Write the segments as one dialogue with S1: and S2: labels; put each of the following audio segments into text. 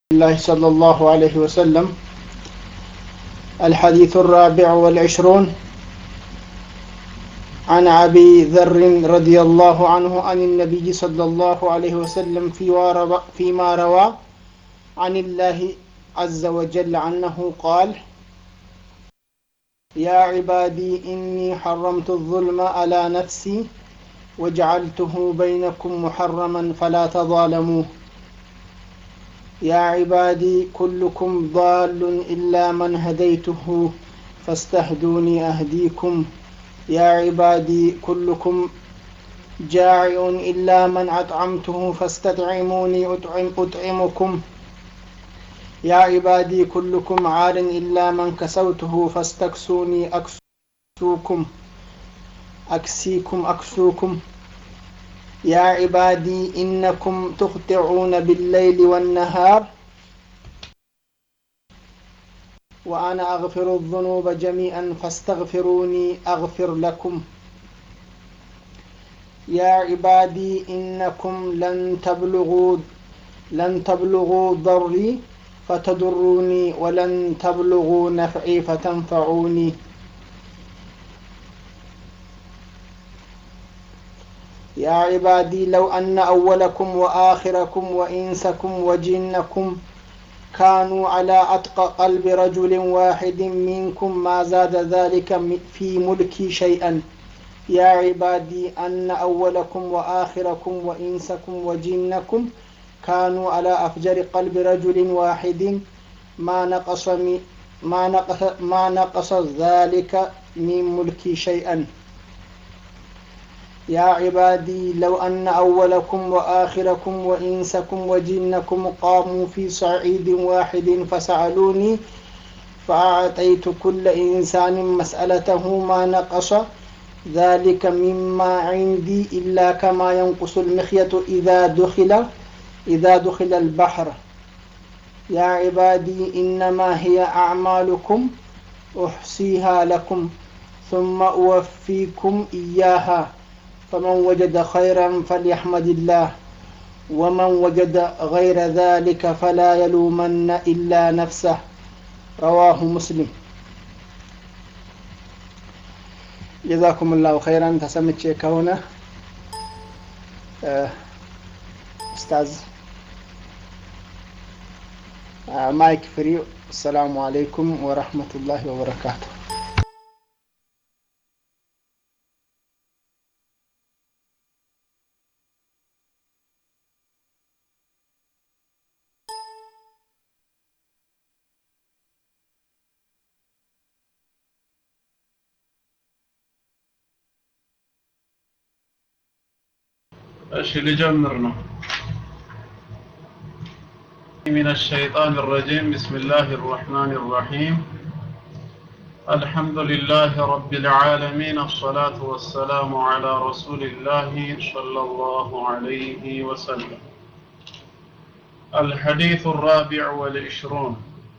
S1: الله صلى الله عليه وسلم الحديث الرابع والعشرون عن أبي ذر رضي الله عنه عن النبي صلى الله عليه وسلم فيما روى عن الله عز وجل عنه قال يا عبادي إني حرمت الظلم على نفسي وجعلته بينكم محرما فلا تظالموا يا عبادي كلكم ضال إلا من هديته فاستهدوني أهديكم يا عبادي كلكم جائع إلا من أطعمته فاستطعموني أطعم أطعمكم يا عبادي كلكم عار إلا من كسوته فاستكسوني أكسوكم أكسيكم أكسوكم يا عبادي إنكم تخطئون بالليل والنهار وأنا أغفر الذنوب جميعا فاستغفروني أغفر لكم يا عبادي إنكم لن تبلغوا لن تبلغوا ضري فتضروني ولن تبلغوا نفعي فتنفعوني يا عبادي لو أن أولكم وآخركم وإنسكم وجنكم كانوا على أتقى قلب رجل واحد منكم ما زاد ذلك في ملكي شيئا يا عبادي أن أولكم وآخركم وإنسكم وجنكم كانوا على أفجر قلب رجل واحد ما نقص ما نقص ما نقص ذلك من ملكي شيئا يا عبادي لو أن أولكم وآخركم وإنسكم وجنكم قاموا في صعيد واحد فسألوني فأعطيت كل إنسان مسألته ما نقص ذلك مما عندي إلا كما ينقص المخيط إذا دخل إذا دخل البحر يا عبادي إنما هي أعمالكم أحصيها لكم ثم أوفيكم إياها فمن وجد خيرا فليحمد الله ومن وجد غير ذلك فلا يلومن إلا نفسه رواه مسلم جزاكم الله خيرا تسمت كونه أستاذ مايك فري السلام عليكم ورحمة الله وبركاته
S2: እሺ ልጀምር ነው من الشيطان الرجيم بسم الله الرحمن الرحيم الحمد لله رب العالمين الصلاة والسلام على رسول الله صلى الله عليه وسلم الحديث الرابع والعشرون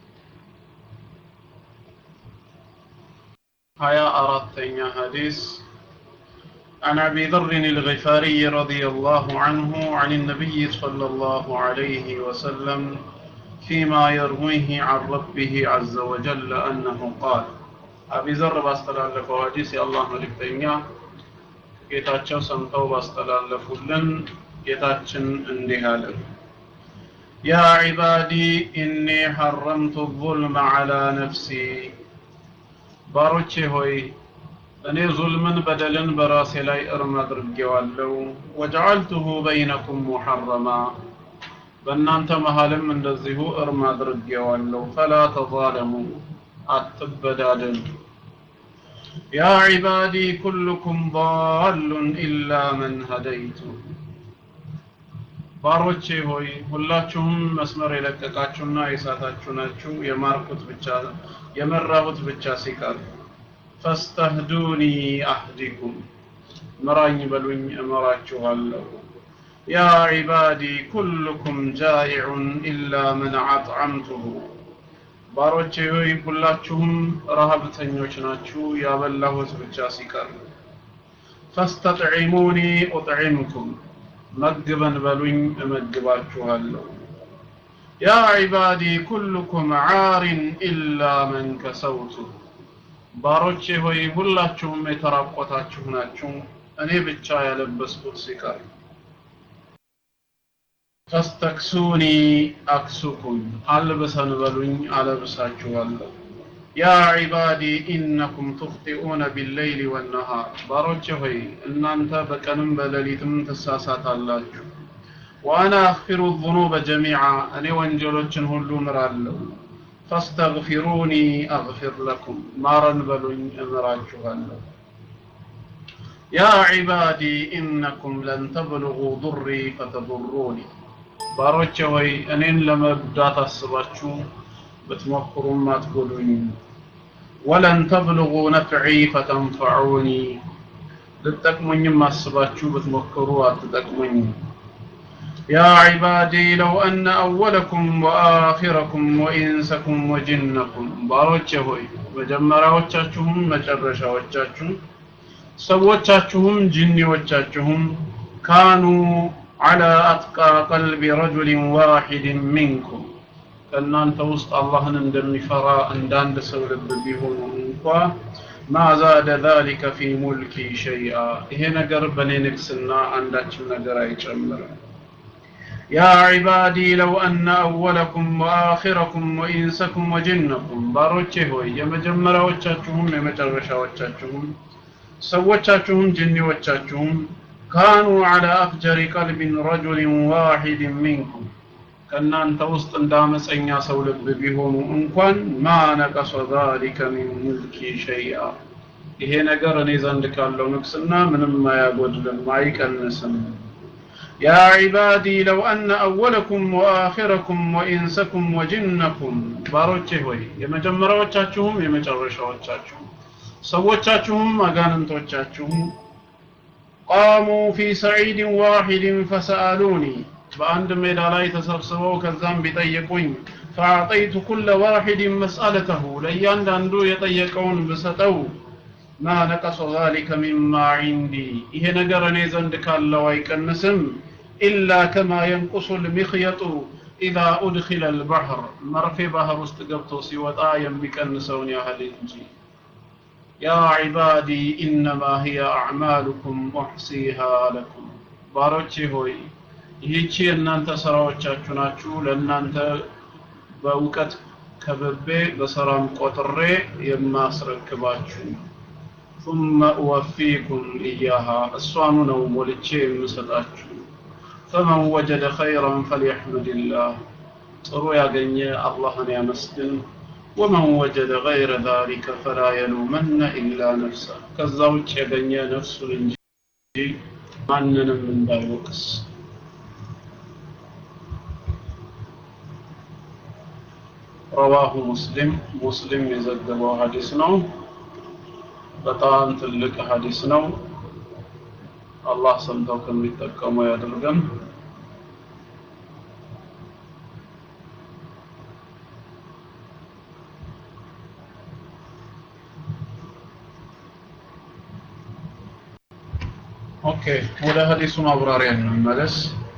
S2: هيا أردتني حديث عن أبي ذر الغفاري رضي الله عنه عن النبي صلى الله عليه وسلم فيما يرويه عن ربه عز وجل أنه قال أبي ذر باستلالف حديث الله ملكتنيا ጌታቸው ሰምተው ባስተላለፉልን ጌታችን እንዲህ አለ ያ ዒባዲ ኢኒ ሐረምቱ ظልመ ዐላ ነፍሲ ባሮቼ ሆይ እኔ ዙልምን በደልን በራሴ ላይ እርም አድርጌዋለሁ ወጀዐልቱሁ በይነኩም ሙሐረማ በእናንተ መሃልም እንደዚሁ እርም አድርጌዋለሁ ፈላ ተዛለሙ አትበዳደሉ ያ ዒባዲ ኩልኩም ضالun ኢላ መን ሀደይቱ ባሮቼ ሆይ ሁላችሁም መስመር የለቀቃችሁና የሳታችሁ ናችሁ የማርኩት ብቻ የመራሁት ብቻ ሲቀር ፈስተህዱኒ አህዲኩም ምራኝ በሉኝ እመራችኋለሁ ያ ዒባዲ ኩልኩም ጃኢዑን ኢላ መን አጥዓምቱሁ ባሮቼ ሆይ ሁላችሁም ረሃብተኞች ናችሁ ያበላሁት ብቻ ሲቀር ፈስተጥዒሙኒ ኡጥዒምኩም መግበን በሉኝ እመግባችኋለሁ ያ ዒባዲ ኩልኩም ዓሪን ኢላ መን ከሰውቱ ባሮቼ ሆይ ሁላችሁም የተራቆታችሁ ናችሁ እኔ ብቻ ያለበስኩት ሲቀር ፈስተክሱኒ አክሱኩም አልብሰን በሉኝ አለብሳችኋለሁ ያ ዒባዲ ኢነኩም ትኽጢኡነ ቢለይሊ ወነሃር ባሮቼ ሆይ እናንተ በቀንም በሌሊትም ትሳሳታላችሁ ወአና አኽፊሩ ዙኑበ ጀሚዓ እኔ ወንጀሎችን ሁሉ ምራለሁ ፈስተግፊሩኒ አግፊር ለኩም ማረን በሉኝ እምራችኋለሁ ያ ዒባዲ ኢነኩም ለን ተብልጉ ዱሪ ፈተዱሩኒ ባሮቼ ሆይ እኔን ለመጉዳት አስባችሁ ብትሞክሩም አትጎዱኝ ወለን ተብልጉ ነፍዒ ፈተንፈዑኒ ልትጠቅሙኝም አስባችሁ ብትሞክሩ አትጠቅሙኝም يا عبادي لو أن أولكم وآخركم وإنسكم وجنكم باروچ ሆይ መጀመሪያዎቻችሁም መጨረሻዎቻችሁም ሰዎቻችሁም ጅኒዎቻችሁም ካኑ على أتقى قلب رجل واحد منكم ከእናንተ ውስጥ አላህን እንደሚፈራ እንዳንድ ሰው ልብ ቢሆኑ እንኳ ማ ዛደ ذلك في ملكي شيئا ይሄ ነገር በእኔ ንግስና አንዳችም ነገር አይጨምርም يا عبادي لو أن أولكم وآخركم وإنسكم وجنكم ባሮቼ ሆይ የመጀመሪያዎቻችሁም የመጨረሻዎቻችሁም ሰዎቻችሁም ጅኒዎቻችሁም ካኑ على أفجر قلب رجل واحد منكم ከእናንተ ውስጥ እንደ አመፀኛ ሰው ልብ ቢሆኑ እንኳን ማ ነቀሰ ذلك من ملكي شيئا ይሄ ነገር እኔ ዘንድ ካለው ንግስና ምንም አያጎድልም አይቀንስም يا عبادي لو أن أولكم وآخركم وإنسكم وجنكم ባሮቼ ሆይ የመጀመሪያዎቻችሁም የመጨረሻዎቻችሁም ሰዎቻችሁም አጋንንቶቻችሁም ቃሙ ፊ ሰዒድን ዋሂድን ፈሰአሉኒ በአንድ ሜዳ ላይ ተሰብስበው ከዛም ቢጠይቁኝ ፈአዕጠይቱ ኩለ ዋሂድን መስአለተሁ ለእያንዳንዱ የጠየቀውን ብሰጠው ማ ነቀሰ ዛሊከ ሚማ ዒንዲ ይሄ ነገር እኔ ዘንድ ካለው አይቀንስም ኢላ ከማ የንቁሱ ልሚኽየጡ ኢዛ ኡድኪለ ልባሕር መርፌ ባህር ውስጥ ገብቶ ሲወጣ የሚቀንሰውን ያህል እንጂ ያ ዒባዲ ኢነማ ህየ አዕማሉኩም ኡሕሲሃ ለኩም ባሮቼ ሆይ ይህቺ የእናንተ ስራዎቻችሁ ናችሁ ለእናንተ በእውቀት ከብቤ በሰራም ቆጥሬ የማስረክባችሁ ثم أوفيكم إياها እሷኑ ነው ሞልቼ የምሰጣችሁ فمن وجد خيرا فليحمد الله ጥሩ ያገኘ አላህን ያመስግን ومن وجد غير ذلك فلا يلومن إلا نفسه ከዛ ውጭ ያገኘ ነፍሱን እንጂ ማንንም እንዳይወቅስ ረዋሁ ሙስሊም ሙስሊም የዘገበው ሀዲስ ነው በጣም ትልቅ ሀዲስ ነው አላህ ሰምተው ከሚጠቀሙ ያድርገን ኦኬ ወደ ሀዲሱ ማብራሪያ እንመለስ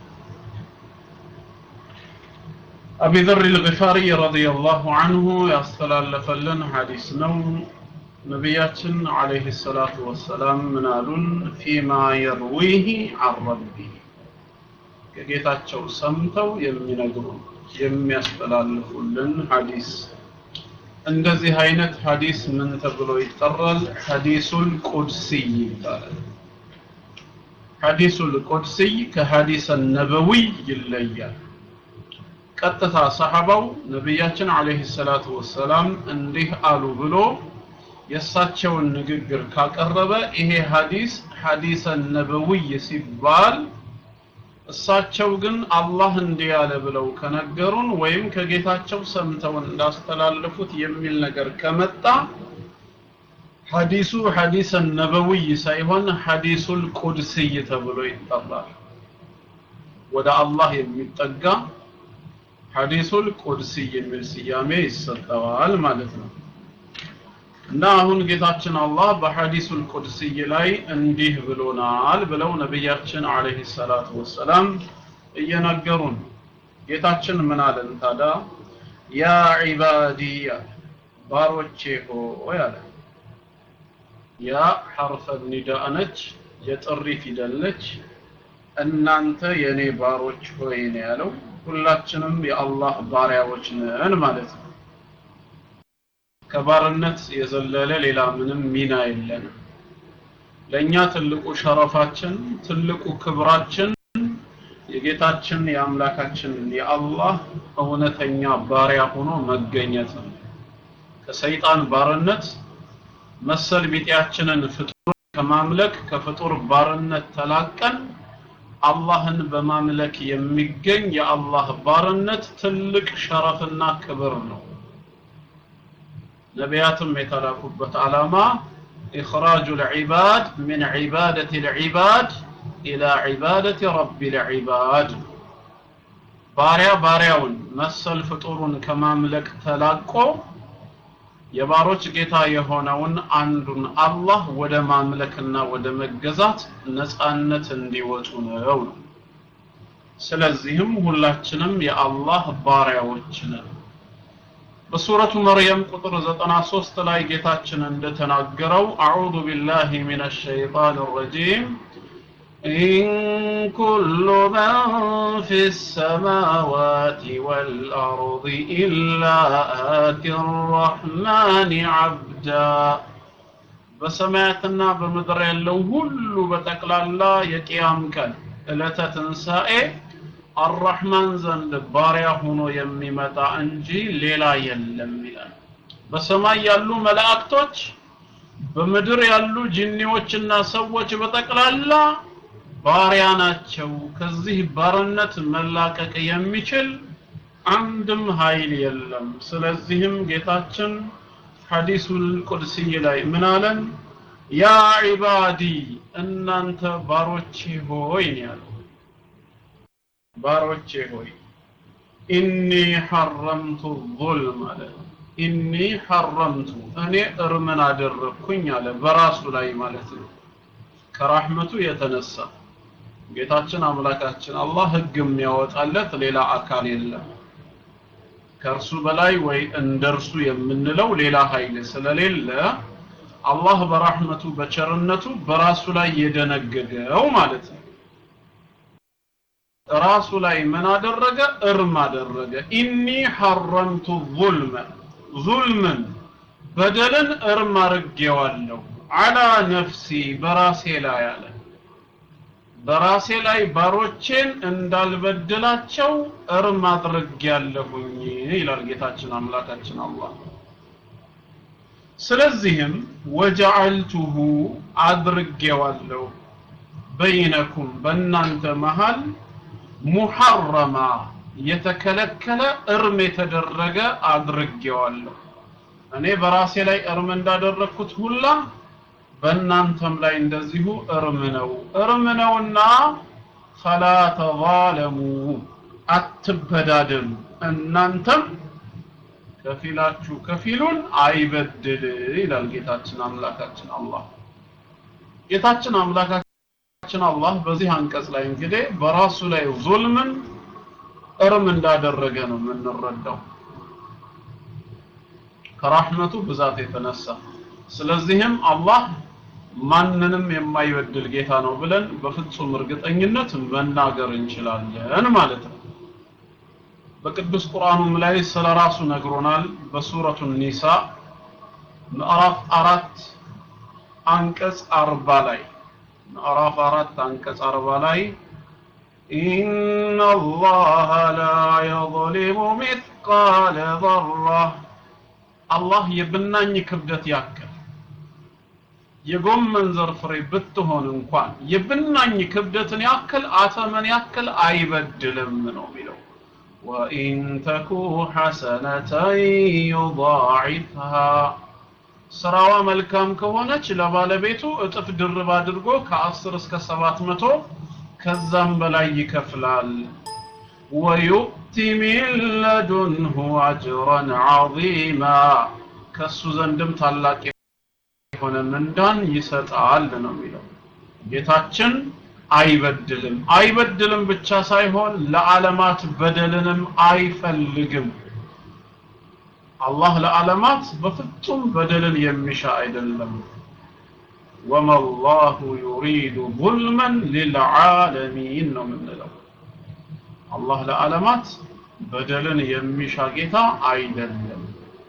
S2: أبي ذر الغفاري رضي الله عنه يستلالف لنا حديث نو نبياتنا عليه الصلاة والسلام منالون فيما يرويه عن ربه ከጌታቸው ሰምተው የሚነግሩን የሚያስተላልፉልን ሐዲስ እንደዚህ አይነት ሐዲስ ምን ተብሎ ይጠራል? ሐዲሱል ቁድሲ ይባላል። ሐዲሱል ቁድሲ ከሐዲስ ነበዊ ይለያል። ቀጥታ ሰሐባው ነቢያችን አለይሂ ሰላቱ ወሰላም እንዲህ አሉ ብሎ የእሳቸውን ንግግር ካቀረበ ይሄ ሐዲስ ሐዲሰ ነበዊይ ሲባል እሳቸው ግን አላህ እንዲህ ያለ ብለው ከነገሩን ወይም ከጌታቸው ሰምተው እንዳስተላለፉት የሚል ነገር ከመጣ ሐዲሱ ሐዲሰ ነበዊይ ሳይሆን ሐዲሱል ቁድስይ ተብሎ ይጠራል። ወደ አላህ የሚጠጋ ሐዲሱል ቁድሲ የሚል ስያሜ ይሰጠዋል ማለት ነው። እና አሁን ጌታችን አላህ በሐዲሱል ቁድሲይ ላይ እንዲህ ብሎናል ብለው ነቢያችን አለይሂ ሰላቱ ወሰላም እየነገሩን ጌታችን ምን አለን ታዲያ ያ ዒባዲ አለ ባሮቼ ሆይ አለ ያ ሐርፈ ኒዳእ ነች የጥሪ ፊደል ነች እናንተ የኔ ባሮች ሆይ ነው ያለው ሁላችንም የአላህ ባሪያዎች ነን ማለት ነው ከባርነት የዘለለ ሌላ ምንም ሚና የለንም ለኛ ትልቁ ሸረፋችን ትልቁ ክብራችን የጌታችን የአምላካችን የአላህ እውነተኛ ባሪያ ሆኖ መገኘት ነው ከሰይጣን ባርነት መሰል ቢጤያችንን ፍጡር ከማምለክ ከፍጡር ባርነት ተላቀን አላህን በማምለክ የሚገኝ የአላህ ባርነት ትልቅ ሸረፍና ክብር ነው ነቢያትም የተላኩበት ዓላማ إخراج العباد من عبادة العباد إلى عبادة رب العباد ባሪያ ባሪያውን መሰል ፍጡሩን ከማምለክ ተላቆ የባሮች ጌታ የሆነውን አንዱን አላህ ወደ ማምለክና ወደ መገዛት ነፃነት እንዲወጡ ነው ስለዚህም ሁላችንም የአላህ ባሪያዎች ነን በሱረቱ መርየም ቁጥር 93 ላይ ጌታችን እንደተናገረው አዑዙ ቢላሂ ሚነ ሸይጣን ረጂም إن كل من في السماوات والأرض إلا آتي الرحمن عبدا በሰማያትና በምድር ያለው ሁሉ በጠቅላላ የቅያም ቀን ዕለተ ትንሣኤ አራህማን ዘንድ ባሪያ ሆኖ የሚመጣ እንጂ ሌላ የለም ይላል በሰማይ ያሉ መላእክቶች በምድር ያሉ ጂኒዎችና ሰዎች በጠቅላላ ባሪያ ናቸው ከዚህ ባርነት መላቀቅ የሚችል አንድም ኃይል የለም ስለዚህም ጌታችን ሐዲሱል ቁድሲ ላይ ምን አለን ያ ዒባዲ እናንተ ባሮቼ ሆይ ነው ያለው ባሮቼ ሆይ ኢኒ ሐረምቱ ዙልም አለ ኢኒ ሐረምቱ እኔ እርምን አደረግኩኝ አለ በራሱ ላይ ማለት ነው ከራህመቱ የተነሳ ጌታችን አምላካችን አላህ ህግ የሚያወጣለት ሌላ አካል የለም ከእርሱ በላይ ወይ እንደርሱ የምንለው ሌላ ኃይል ስለሌለ አላህ በራህመቱ በቸርነቱ በራሱ ላይ የደነገገው ማለት ነው ራሱ ላይ ምን አደረገ እርም አደረገ ኢኒ ሐረምቱ ዙልመ ዙልምን በደልን እርም አርጌዋለሁ አላ ነፍሲ በራሴ ላይ አለ በራሴ ላይ ባሮቼን እንዳልበድላቸው እርም አድርጌያለሁኝ ይላል ጌታችን አምላካችን አላህ ስለዚህም ወጀዐልቱሁ አድርጌዋለሁ በይነኩም በእናንተ መሃል ሙሐረማ የተከለከለ እርም የተደረገ አድርጌዋለሁ እኔ በራሴ ላይ እርም እንዳደረግኩት ሁላ በእናንተም ላይ እንደዚሁ እርም ነው እርም ነውና ፈላ ተዛለሙ አትበዳደሉ እናንተም ከፊላችሁ ከፊሉን አይበድል ይላል ጌታችን አምላካችን አላህ ጌታችን አምላካችን አላህ በዚህ አንቀጽ ላይ እንግዲህ በራሱ ላይ ዙልምን እርም እንዳደረገ ነው የምንረዳው ከራህመቱ ብዛት የተነሳ ስለዚህም አላህ ማንንም የማይበድል ጌታ ነው ብለን በፍጹም እርግጠኝነት መናገር እንችላለን ማለት ነው በቅዱስ ቁርአኑም ላይ ስለ ራሱ ነግሮናል በሱረቱ ኒሳ ምዕራፍ አራት አንቀጽ አርባ ላይ ምዕራፍ አራት አንቀጽ አርባ ላይ إن الله لا يظلم مثقال ذرة الله የብናኝ ክብደት ያክል የጎመን ዘር ፍሬ ብትሆን እንኳን የብናኝ ክብደትን ያክል አተመን ያክል አይበድልም ነው የሚለው وإن تكو حسنة يضاعفها ስራዋ መልካም ከሆነች ለባለቤቱ እጥፍ ድርብ አድርጎ ከ10 እስከ 700 ከዛም በላይ ይከፍላል ወዩእቲ ሚን ለዱንሁ አጅረን ዐዚማ ከሱ ዘንድም ታላቅ የሆነ ምንዳን ይሰጣል ነው የሚለው ጌታችን አይበድልም አይበድልም ብቻ ሳይሆን ለዓለማት በደልንም አይፈልግም አላህ ለዓለማት በፍጹም በደልን የሚሻ አይደለም ወማ አላሁ ዩሪዱ ظልመን ሊልዓለሚን ነው የምንለው አላህ ለዓለማት በደልን የሚሻ ጌታ አይደለም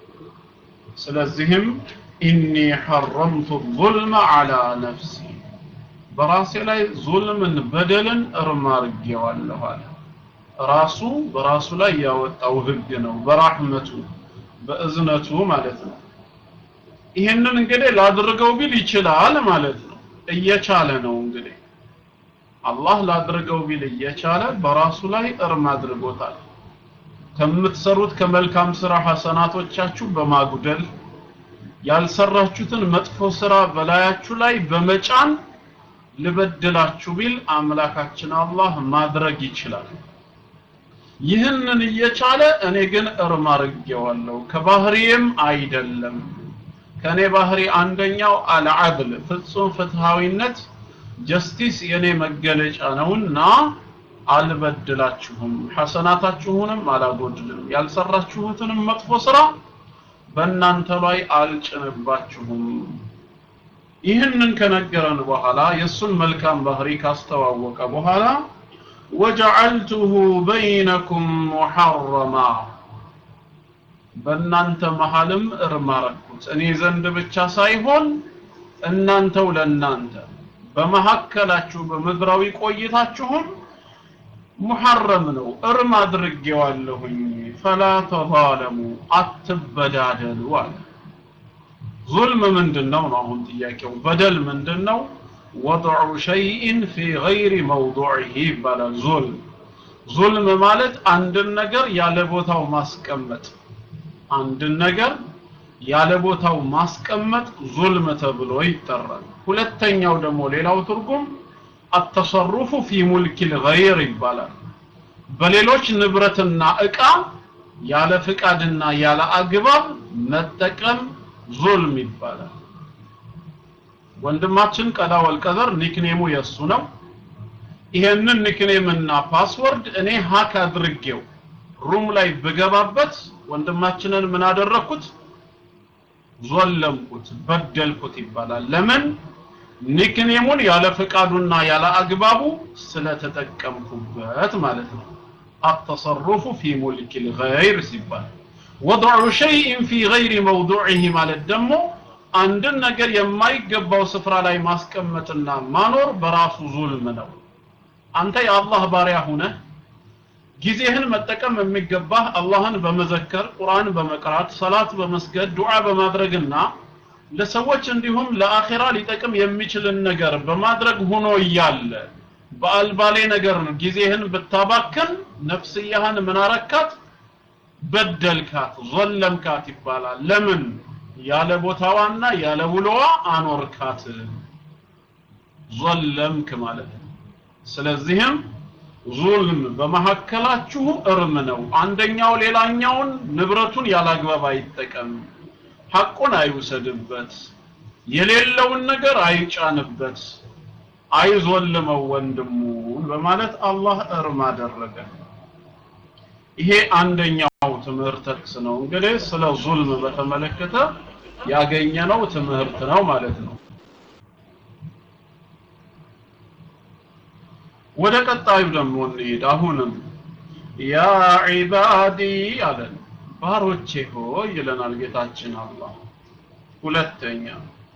S2: ስለዚህም ኢኒ ሐረምቱ ظልመ ዐላ ነፍሲ በራሴ ላይ ዙልምን በደልን እርም አድርጌዋለሁ አለ ራሱ በራሱ ላይ ያወጣው ህግ ነው በራህመቱ በእዝነቱ ማለት ነው ይህንን እንግዲህ ላድርገው ቢል ይችላል ማለት ነው እየቻለ ነው እንግዲህ አላህ ላድርገው ቢል እየቻለ በራሱ ላይ እርም አድርጎታል ከምትሰሩት ከመልካም ስራ ሐሰናቶቻችሁ በማጉደል ያልሰራችሁትን መጥፎ ስራ በላያችሁ ላይ በመጫን ልበድላችሁ ቢል አምላካችን አላህ ማድረግ ይችላል ይህንን እየቻለ እኔ ግን እርም አድርጌዋለሁ ከባህሪዬም አይደለም ከኔ ባህሪ አንደኛው አልዓድል ፍጹም ፍትሃዊነት ጀስቲስ የኔ መገለጫ ነውና አልበድላችሁም ሐሰናታችሁንም አላጎድልም ያልሰራችሁትንም መጥፎ ስራ በእናንተ ላይ አልጭንባችሁም ይህንን ከነገረን በኋላ የእሱን መልካም ባህሪ ካስተዋወቀ በኋላ ወጀዐልቱሁ በይነኩም ሙሐረማ በእናንተ መሃልም እርም አረኩት እኔ ዘንድ ብቻ ሳይሆን እናንተው ለእናንተ በመካከላችሁ በምድራዊ ቆይታችሁም ሙሐረም ነው እርም አድርጌዋለሁኝ ፈላ ተዛለሙ አትበዳደሉ አለ ዙልም ምንድን ነው ነው አሁን ጥያቄው በደል ምንድን ነው ወضዑ ሸይእን ፊ ገይሪ መውضዕህ ይባላል ዙልም ዙልም ማለት አንድን ነገር ያለ ቦታው ማስቀመጥ አንድን ነገር ያለ ቦታው ማስቀመጥ ዙልም ተብሎ ይጠራል ሁለተኛው ደግሞ ሌላው ትርጉም አተሰሩፉ ፊ ሙልክ ልገይር ይባላል በሌሎች ንብረትና እቃ ያለ ፍቃድና ያለ አግባብ መጠቀም ዙልም ይባላል ወንድማችን ቀዳ ወልቀዘር ኒክኔሙ የሱ ነው ይሄንን ኒክኔምና ፓስወርድ እኔ ሀክ አድርጌው ሩም ላይ ብገባበት ወንድማችንን ምን አደረኩት ዞለምኩት በደልኩት ይባላል ለምን ኒክኔሙን ያለ ፍቃዱና ያለ አግባቡ ስለተጠቀምኩበት ማለት ነው አተሰሩፉ ፊ ሙልክ ልገይር ሲባል ወضዑ ሸይእን ፊ ገይሪ መውضዕህ ማለት ደግሞ አንድን ነገር የማይገባው ስፍራ ላይ ማስቀመጥና ማኖር በራሱ ዙልም ነው አንተ የአላህ ባሪያ ሁነህ ጊዜህን መጠቀም የሚገባህ አላህን በመዘከር ቁርአን በመቅራት ሰላት በመስገድ ዱዓ በማድረግና ለሰዎች እንዲሁም ለአኺራ ሊጠቅም የሚችልን ነገር በማድረግ ሆኖ እያለ በአልባሌ ነገር ጊዜህን ብታባክን ነፍስያህን ምን አረካት በደልካት ዘለምካት ይባላል ለምን ያለ ቦታዋና ያለ ውሎዋ አኖርካት ዘለምክ ማለት ነው ስለዚህም ዙልም በመካከላችሁ እርም ነው አንደኛው ሌላኛውን ንብረቱን ያላግባብ አይጠቀም ሐቁን አይውሰድበት የሌለውን ነገር አይጫንበት አይዞልመው ወንድሙን በማለት አላህ እርም አደረገ ይሄ አንደኛው ትምህርት ጥቅስ ነው እንግዲህ ስለ ዙልም በተመለከተ ያገኘነው ትምህርት ነው ማለት ነው ወደ ቀጣዩ ደግሞ እንሂድ አሁንም ያ ዒባዲ አለን ባሮቼ ሆይ ይለናል ጌታችን አላህ ሁለተኛ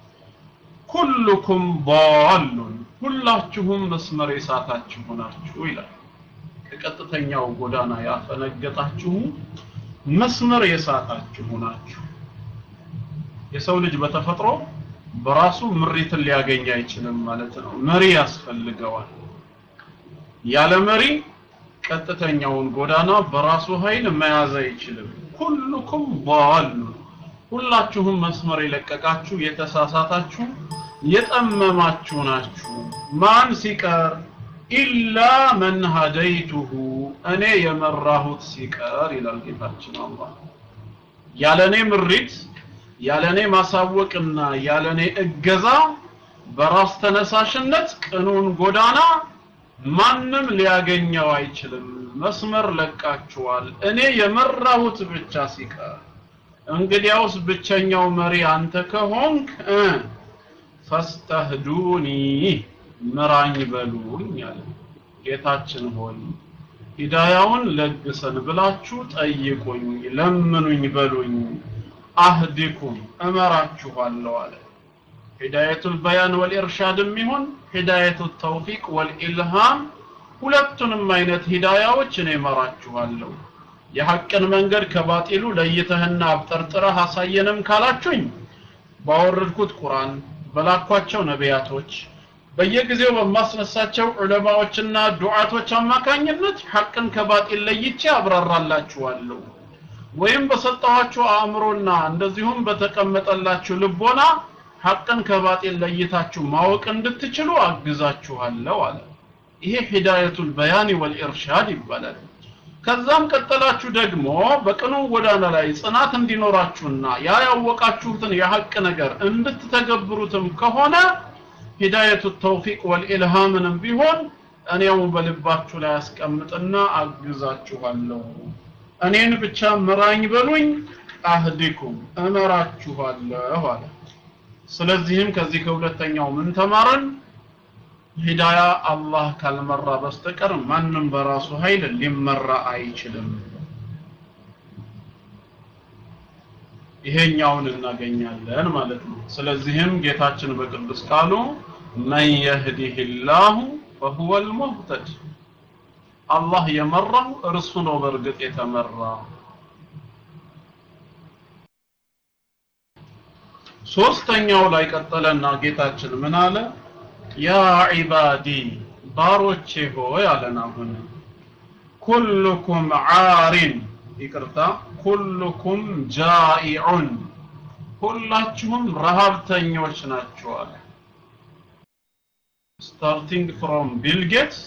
S2: ኩልኩም ضالun ሁላችሁም መስመር የሳታችሁ ናችሁ ይላል ከቀጥተኛው ጎዳና ያፈነገጣችሁ መስመር የሳታችሁ ናችሁ የሰው ልጅ በተፈጥሮ በራሱ ምሪትን ሊያገኝ አይችልም ማለት ነው መሪ ያስፈልገዋል ያለ መሪ ቀጥተኛውን ጎዳና በራሱ ኃይል መያዝ አይችልም ኩልኩም ضالun ሁላችሁም መስመር የለቀቃችሁ የተሳሳታችሁ የጠመማችሁ ናችሁ ማን ሲቀር ኢላ መን ሀደይቱሁ እኔ የመራሁት ሲቀር ይላል ጌታችን አላህ ያለኔ ምሪት ያለኔ ማሳወቅና ያለኔ እገዛ በራስ ተነሳሽነት ቅኑን ጎዳና ማንም ሊያገኘው አይችልም መስመር ለቃችኋል እኔ የመራሁት ብቻ ሲቀር እንግዲያውስ ብቸኛው መሪ አንተ ከሆንክ እ ፈስተህዱኒ ምራኝ በሉኝ አለ ጌታችን ሆይ ሂዳያውን ለግሰን ብላችሁ ጠይቁኝ ለምኑኝ በሉኝ አህዲኩም እመራችኋለሁ አለ ሂዳየቱል በያን ወልኢርሻድም ይሁን ሂዳየቱ ተውፊቅ ወልኢልሃም ሁለቱንም አይነት ሂዳያዎች እኔ እመራችኋለሁ የሐቅን መንገድ ከባጢሉ ለይተህና አብጠርጥረህ አሳየንም ካላችሁኝ ባወረድኩት ቁርአን በላኳቸው ነቢያቶች በየጊዜው በማስነሳቸው ዑለማዎችና ዱዓቶች አማካኝነት ሐቅን ከባጢል ለይቼ አብራራላችኋለሁ ወይም በሰጠኋችሁ አእምሮና እንደዚሁም በተቀመጠላችሁ ልቦና ሐቅን ከባጢል ለይታችሁ ማወቅ እንድትችሉ አግዛችኋለሁ አለ ይሄ ሂዳየቱል በያን ወልኢርሻድ ይባላል ከዛም ቀጠላችሁ ደግሞ በቅኑ ጎዳና ላይ ጽናት እንዲኖራችሁና ያ ያወቃችሁትን የሐቅ ነገር እንድትተገብሩትም ከሆነ ሂዳየቱ ተውፊቅ ወልኢልሃምንም ቢሆን እኔው በልባችሁ ላይ አስቀምጥና አግዛችኋለሁ እኔን ብቻ ምራኝ በሉኝ አህዲኩም እመራችኋለሁ አለ ስለዚህም ከዚህ ከሁለተኛው ምን ተማረን ሂዳያ አላህ ካልመራ በስተቀር ማንም በራሱ ኃይል ሊመራ አይችልም ይሄኛውን እናገኛለን ማለት ነው ስለዚህም ጌታችን በቅዱስ ቃሉ መን የህዲህ ላሁ ፈሁወ ልሙህተድ አላህ የመራው እርሱ ነው በእርግጥ የተመራ ሶስተኛው ላይ ቀጠለና ጌታችን ምን አለ ያ ዒባዲ ባሮቼ ሆይ አለን አሁን ኩልኩም ዓሪን ይቅርታ ኩልኩም ጃኢዑን ሁላችሁም ረሃብተኞች ናችሁ አለ ስታርቲንግ ፍሮም ቢል ጌትስ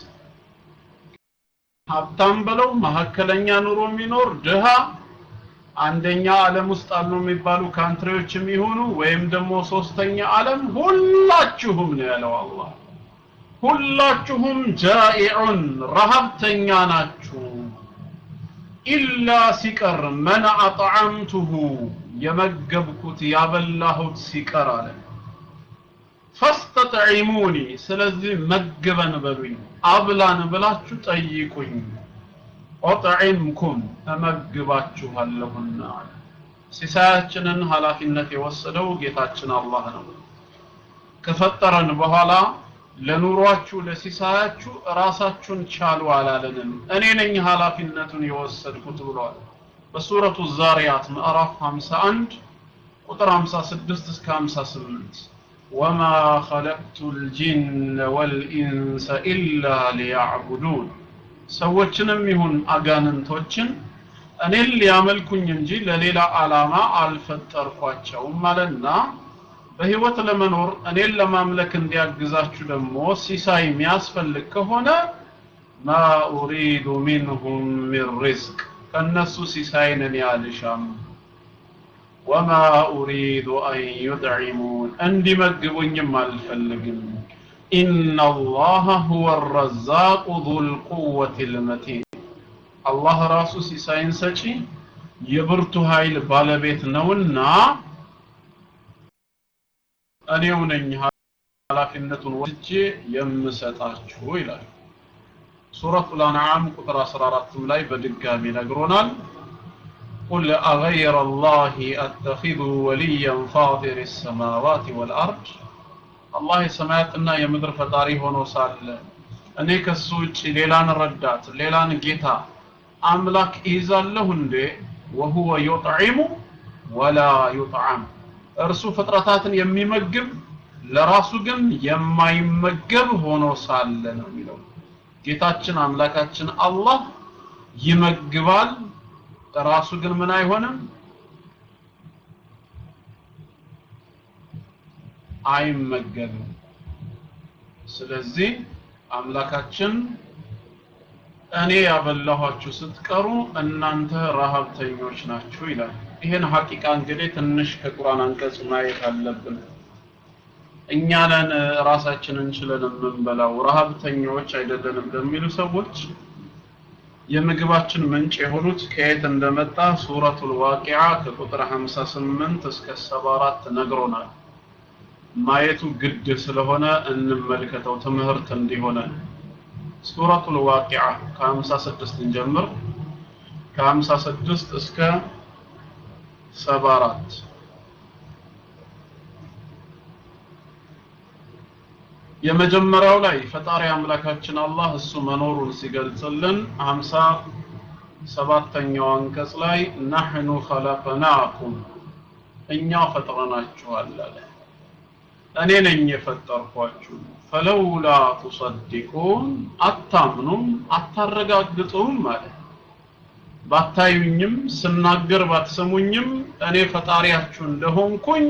S2: ሀብታም በለው መካከለኛ ኑሮ የሚኖር ድሃ አንደኛ ዓለም ውስጥ አሉ የሚባሉ ካንትሪዎችም ይሆኑ ወይም ደግሞ ሶስተኛ ዓለም ሁላችሁም ነው ያለው አላህ ሁላችሁም ጃኢዑን ረሃብተኛ ናችሁ ኢላ ሲቀር መን አጥዓምቱሁ የመገብኩት ያበላሁት ሲቀር አለ ፈስተጥዒሙኒ ስለዚህ መግበን በሉኝ አብላን ብላችሁ ጠይቁኝ ኦጥዒምኩም እመግባችኋለሁና ሲሳያችንን ኃላፊነት የወሰደው ጌታችን አላህ ነው ከፈጠረን በኋላ ለኑሯችሁ ለሲሳያችሁ ራሳችሁን ቻሉ አላለንም እኔ ነኝ ኃላፊነቱን የወሰድኩት ብሏል በሱረቱ ዛሪያት ምዕራፍ 51 ቁጥር 56 እስከ 58 ወማ ኸለቅቱ ልጅነ ወልኢንሰ ኢላ ሊያዕቡዱን ሰዎችንም ይሁን አጋንንቶችን እኔን ሊያመልኩኝ እንጂ ለሌላ ዓላማ አልፈጠርኳቸውም አለና በህይወት ለመኖር እኔን ለማምለክ እንዲያግዛችሁ ደግሞ ሲሳይ የሚያስፈልግ ከሆነ ማ ኡሪዱ ሚንሁም ሚን ሪዝቅ ከእነሱ ሲሳይን እኔ አልሻም ወማ ኡሪዱ አን ዩጥዒሙን እንዲመግቡኝም አልፈልግም ኢነ አላህ ሁወ ረዛቁ ዙልቁወት ልመቲን አላህ ራሱ ሲሳይን ሰጪ የብርቱ ኃይል ባለቤት ነውና እኔው ነኝ ኃላፊነቱን ወስጄ የምሰጣችሁ ይላል ሱረቱል አንዓም ቁጥር 14 ላይ በድጋሚ ነግሮናል قل أغير الله أتخذ وليا فاطر السماوات والأرض الله የሰማያትና የምድር ፈጣሪ ሆኖ ሳለ እኔ ከሱ ውጭ ሌላን ረዳት ሌላን ጌታ አምላክ ይዛለሁ እንዴ ወሁወ ዩጥዒሙ ወላ ዩጥዓም እርሱ ፍጥረታትን የሚመግብ ለራሱ ግን የማይመገብ ሆኖ ሳለ ነው የሚለው ጌታችን አምላካችን አላህ ይመግባል ራሱ ግን ምን አይሆንም አይመገብም ስለዚህ አምላካችን እኔ ያበላኋችሁ ስትቀሩ እናንተ ረሃብተኞች ናችሁ ይላል ይሄን ሐቂቃ እንግዲህ ትንሽ ከቁርአን አንቀጽ ማየት አለብን እኛ ነን ራሳችንን ችለን የምንበላው ረሀብተኛዎች አይደለንም ለሚሉ ሰዎች የምግባችን ምንጭ የሆኑት ከየት እንደመጣ ሱረቱል ዋቂዓ ከቁጥር 58 እስከ 74 ነግሮናል። ማየቱ ግድ ስለሆነ እንመልከተው ትምህርት እንዲሆነን። ሱረቱል ዋቂዓ ከ56 እንጀምር። ከ56 እስከ 74 የመጀመሪያው ላይ ፈጣሪ አምላካችን አላህ እሱ መኖሩን ሲገልጽልን ሀምሳ ሰባተኛው አንቀጽ ላይ ናሕኑ ኸለቅናኩም እኛ ፈጥረናችኋል አለ። እኔ ነኝ የፈጠርኳችሁ። ፈለውላ ቱሰዲቁን አታምኑም፣ አታረጋግጡም አለ። ባታዩኝም ስናገር ባትሰሙኝም እኔ ፈጣሪያችሁ እንደሆንኩኝ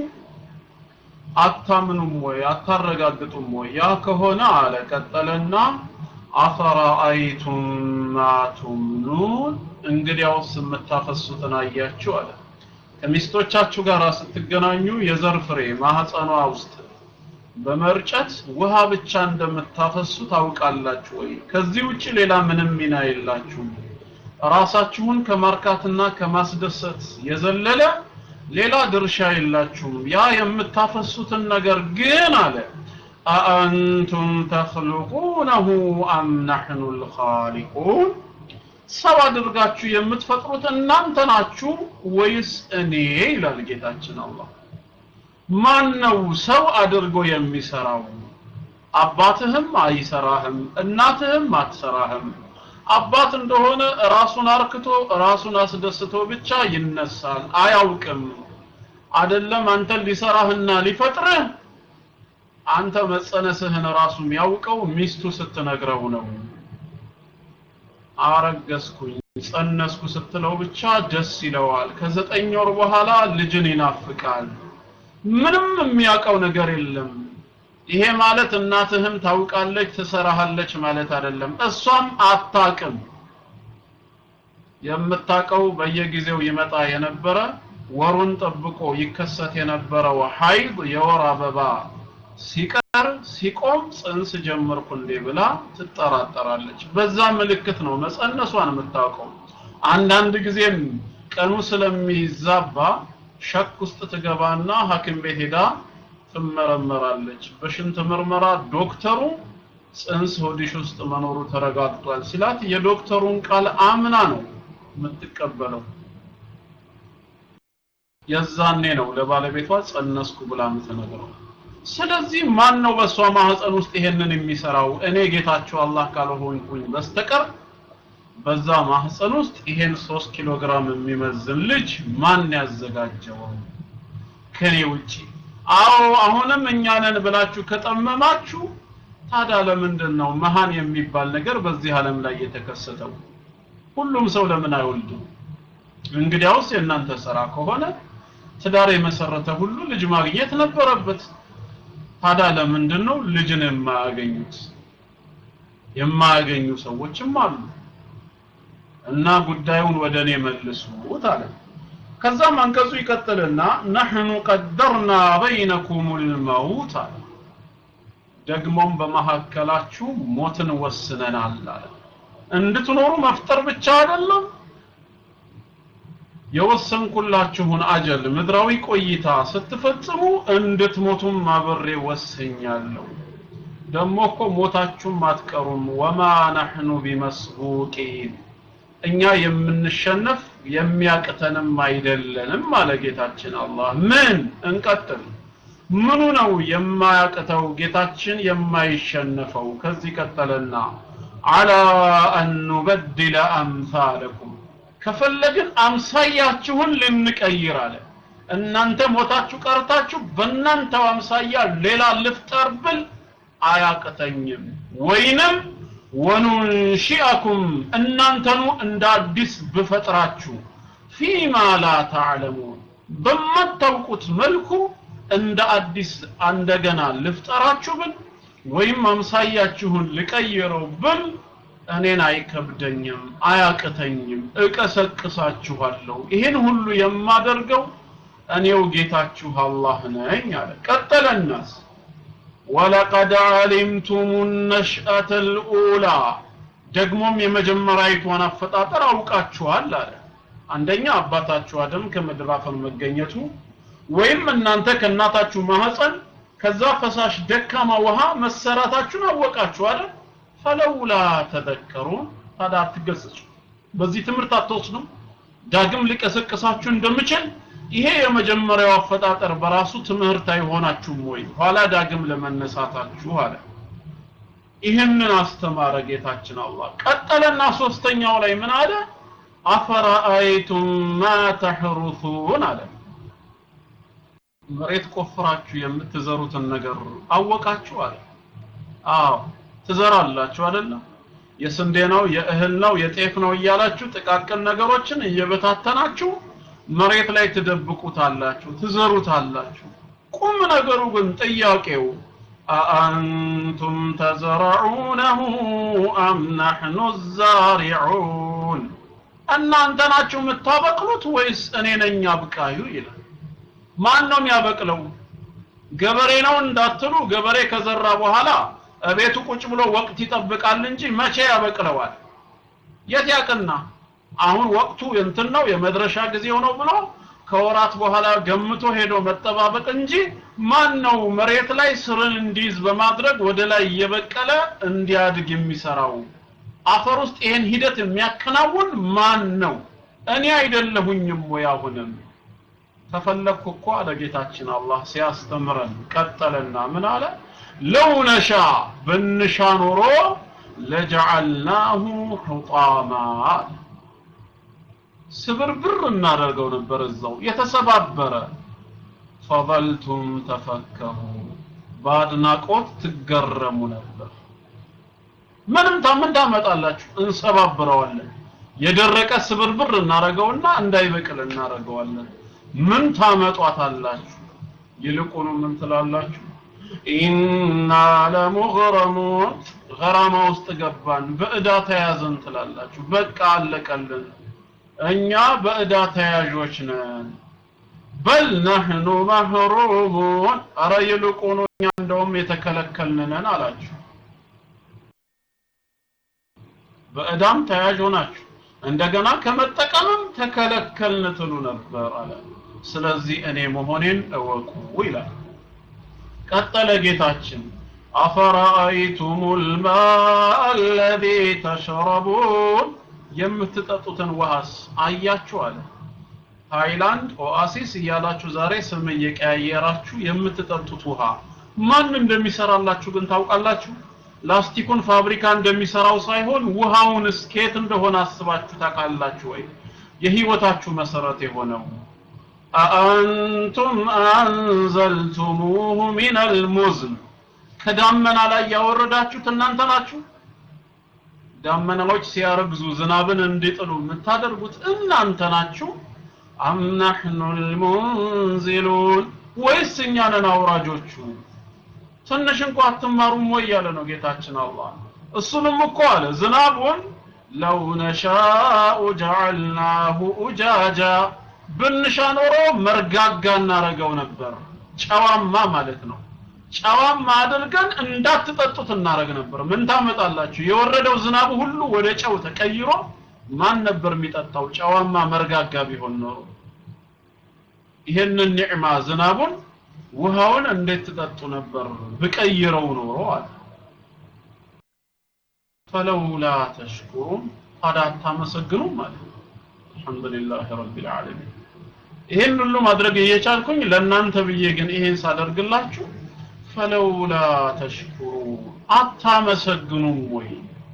S2: አታምኑም ወይ አታረጋግጡም ወይ? ያ ከሆነ አለ ቀጠለና አፈራአይቱም ማ ቱምኑን እንግዲያውስ የምታፈሱትን አያችሁ አለ። ከሚስቶቻችሁ ጋር ስትገናኙ የዘር ፍሬ ማህፀኗ ውስጥ በመርጨት ውሃ ብቻ እንደምታፈሱ ታውቃላችሁ ወይ? ከዚህ ውጭ ሌላ ምንም ሚና የላችሁም። ራሳችሁን ከማርካትና ከማስደሰት የዘለለ ሌላ ድርሻ የላችሁም። ያ የምታፈሱትን ነገር ግን አለ አአንቱም ተኽልቁነሁ አም ናሕኑ ልኻሊቁን ሰው አድርጋችሁ የምትፈጥሩት እናንተ ናችሁ ወይስ እኔ ይላል ጌታችን አላህ። ማን ነው ሰው አድርጎ የሚሰራው? አባትህም አይሰራህም፣ እናትህም አትሰራህም። አባት እንደሆነ ራሱን አርክቶ ራሱን አስደስቶ ብቻ ይነሳል፣ አያውቅም። አይደለም አንተን ሊሰራህና ሊፈጥርህ አንተ መጸነስህን ራሱ የሚያውቀው ሚስቱ ስትነግረው ነው። አረገዝኩኝ ጸነስኩ ስትለው ብቻ ደስ ይለዋል። ከዘጠኝ ወር በኋላ ልጅን ይናፍቃል። ምንም የሚያውቀው ነገር የለም። ይሄ ማለት እናትህም ታውቃለች ትሰራሃለች ማለት አይደለም። እሷም አታቅም። የምታቀው በየጊዜው ይመጣ የነበረ ወሩን ጠብቆ ይከሰት የነበረው ሀይድ የወር አበባ ሲቀር ሲቆም ጽንስ ጀመርኩ እንዴ ብላ ትጠራጠራለች። በዛ ምልክት ነው መጸነሷን የምታውቀው። አንዳንድ ጊዜም ቀኑ ስለሚዛባ ሸክ ውስጥ ትገባና ሐኪም ቤት ሄዳ ትመረመራለች። በሽንት ምርመራ ዶክተሩ ጽንስ ሆዲሽ ውስጥ መኖሩ ተረጋግጧል ሲላት የዶክተሩን ቃል አምና ነው የምትቀበለው። የዛኔ ነው ለባለቤቷ ጸነስኩ ብላ የምትነግረው። ስለዚህ ማን ነው በእሷ ማህፀን ውስጥ ይሄንን የሚሰራው? እኔ ጌታቸው አላህ ካልሆንኩኝ በስተቀር በዛ ማህፀን ውስጥ ይሄን ሶስት ኪሎ ግራም የሚመዝን ልጅ ማን ያዘጋጀው ከኔ ውጪ? አዎ አሁንም እኛ ነን ብላችሁ ከጠመማችሁ ታዲያ ለምንድን ነው መሃን የሚባል ነገር በዚህ ዓለም ላይ የተከሰተው? ሁሉም ሰው ለምን አይወልድም? እንግዲያውስ የእናንተ ስራ ከሆነ ትዳር የመሰረተ ሁሉ ልጅ ማግኘት ነበረበት። ታዲያ ለምንድን ነው ልጅን የማያገኙት? የማያገኙ ሰዎችም አሉ። እና ጉዳዩን ወደ እኔ መልሱት አለ። ከዛም አንቀጹ ይቀጥልና ነሕኑ ቀደርና በይነኩም ልመውት አለ። ደግሞም በመካከላችሁ ሞትን ወስነናል አለ። እንድትኖሩ መፍጠር ብቻ አይደለም የወሰንኩላችሁን አጀል ምድራዊ ቆይታ ስትፈጽሙ እንድትሞቱም አብሬ ወስኛለሁ። ደግሞ እኮ ሞታችሁም አትቀሩም። ወማ ነሕኑ ቢመስቡቂን እኛ የምንሸነፍ የሚያቅተንም አይደለንም አለ ጌታችን አላህ። ምን እንቀጥል? ምኑ ነው የማያቅተው ጌታችን የማይሸነፈው? ከዚህ ቀጠለና አላ አን ኑበድለ አምሳለኩም ከፈለግን አምሳያችሁን ልንቀይር አለ። እናንተ ሞታችሁ ቀርታችሁ በእናንተው አምሳያ ሌላ ልፍጠር ብል አያቅተኝም። ወይንም ወኑንሺአኩም እናንተኑ እንደ አዲስ ብፈጥራችሁ ፊማ ላ ተዕለሙን በማታውቁት መልኩ እንደ አዲስ እንደገና ልፍጠራችሁ ብል ወይም አምሳያችሁን ልቀይረው ብል እኔን አይከብደኝም፣ አያቅተኝም፣ እቀሰቅሳችኋለሁ። ይህን ሁሉ የማደርገው እኔው ጌታችሁ አላህ ነኝ አለ። ቀጠለናስ ወለቀድ ዓሊምቱም ነሽአተ ልኡላ ደግሞም የመጀመሪያዊቷን አፈጣጠር አውቃችኋል አለ አንደኛ አባታችሁ አደም ከምድር አፈር መገኘቱ ወይም እናንተ ከእናታችሁ ማህፀን ከዛ ፈሳሽ ደካማ ውሃ መሰራታችሁን አወቃችሁ አይደል ፈለውላ ተዘከሩን ታዲያ አትገሰጹ በዚህ ትምህርት አትወስዱም ዳግም ሊቀሰቅሳችሁ እንደምችል ይሄ የመጀመሪያው አፈጣጠር በራሱ ትምህርት አይሆናችሁም ወይ ኋላ ዳግም ለመነሳታችሁ አለ ይህንን አስተማረ ጌታችን አላህ ቀጠለና ሶስተኛው ላይ ምን አለ አፈራአይቱም ማ ተሕሩሱን አለ መሬት ቆፍራችሁ የምትዘሩትን ነገር አወቃችሁ አለ አዎ ትዘራላችሁ አይደለም የስንዴ ነው የእህል ነው የጤፍ ነው እያላችሁ ጥቃቅን ነገሮችን እየበታተናችሁ መሬት ላይ ትደብቁታላችሁ ትዘሩታላችሁ ቁም ነገሩ ግን ጥያቄው አአንቱም ተዘረዑነሁ አም ናሕኑ ዛሪዑን እናንተ ናችሁ የምታበቅሉት ወይስ እኔ ነኝ አብቃዩ ይላል ማን ነው የሚያበቅለው ገበሬ ነው እንዳትሉ ገበሬ ከዘራ በኋላ እቤቱ ቁጭ ብሎ ወቅት ይጠብቃል እንጂ መቼ ያበቅለዋል የት ያቅና አሁን ወቅቱ እንትን ነው የመድረሻ ጊዜው ነው ብሎ ከወራት በኋላ ገምቶ ሄዶ መጠባበቅ እንጂ ማን ነው መሬት ላይ ስርን እንዲይዝ በማድረግ ወደ ላይ እየበቀለ እንዲያድግ የሚሰራው አፈር ውስጥ ይሄን ሂደት የሚያከናውን ማን ነው እኔ አይደለሁኝም ወይ አሁንም ተፈለግኩ እኮ አለ ጌታችን አላህ ሲያስተምረን ቀጠለና ምን አለ ለው ነሻ ብንሻ ኖሮ ለጀዐልናሁ ሑጣማ ስብርብር እናደርገው ነበር እዛው የተሰባበረ ፈظልቱም ተፈከሩ በአድናቆት ትገረሙ ነበር ምንም ታምን ታመጣላችሁ እንሰባብረዋለን የደረቀ ስብርብር እናረገውና እንዳይበቅል እናረገዋለን ምን ታመጧታላችሁ ይልቁኑ ምን ትላላችሁ ኢና ለሙግረሙን ገራማ ውስጥ ገባን በእዳ ተያዘን ትላላችሁ በቃ አለቀልን እኛ በእዳ ተያዦች ነን በል ነህኑ መህሩሙን አረ ይልቁኑ እኛ እንደውም የተከለከልን ነን አላችሁ በእዳም ተያዥ ሆናችሁ እንደገና ከመጠቀምም ተከለከልን ትሉ ነበር አለ ስለዚህ እኔ መሆኔን እወቁ ይላል ቀጠለ ጌታችን አፈራአይቱም ልማء አለዚ ተሽረቡን የምትጠጡትን ውሃስ አያችሁ አለ ሃይላንድ ኦአሲስ እያላችሁ ዛሬ ስም እየቀያየራችሁ የምትጠጡት ውሃ ማን እንደሚሰራላችሁ ግን ታውቃላችሁ ላስቲኩን ፋብሪካ እንደሚሰራው ሳይሆን ውሃውን እስኬት እንደሆነ አስባችሁ ታውቃላችሁ ወይ የህይወታችሁ መሰረት የሆነው አአንቱም አንዘልቱሙሁ ሚን አልሙዝን ከዳመና ላይ ያወረዳችሁት እናንተ ናችሁ ዳመናዎች ሲያረግዙ ዝናብን እንዲጥሉ የምታደርጉት እናንተ ናችሁ አም ናሕኑ ልሙንዚሉን ወይስ እኛ ነን አውራጆቹ ትንሽ እንኳ አትማሩም ወይ ያለ ነው ጌታችን አላህ እሱንም እኮ አለ ዝናቡን ለው ነሻኡ ጀዐልናሁ ኡጃጃ ብንሻ ኖሮ መርጋጋ እናረገው ነበር ጨዋማ ማለት ነው ጨዋማ አድርገን እንዳትጠጡት እናረግ ነበር ምን ታመጣላችሁ የወረደው ዝናቡ ሁሉ ወደ ጨው ተቀይሮ ማን ነበር የሚጠጣው ጨዋማ መርጋጋ ቢሆን ኖሮ ይሄንን ኒዕማ ዝናቡን ውሃውን እንዴት ትጠጡ ነበር ብቀይረው ኖሮ አለ ፈለውላ ተሽኩሩን ታዲያ አታመሰግኑም ማለት አልሐምዱሊላህ ረቢል ዓለሚን ይሄን ሁሉ ማድረግ እየቻልኩኝ ለእናንተ ብዬ ግን ይሄን ሳደርግላችሁ ፈለውላ ተሽኩሩ አታመሰግኑም ወይ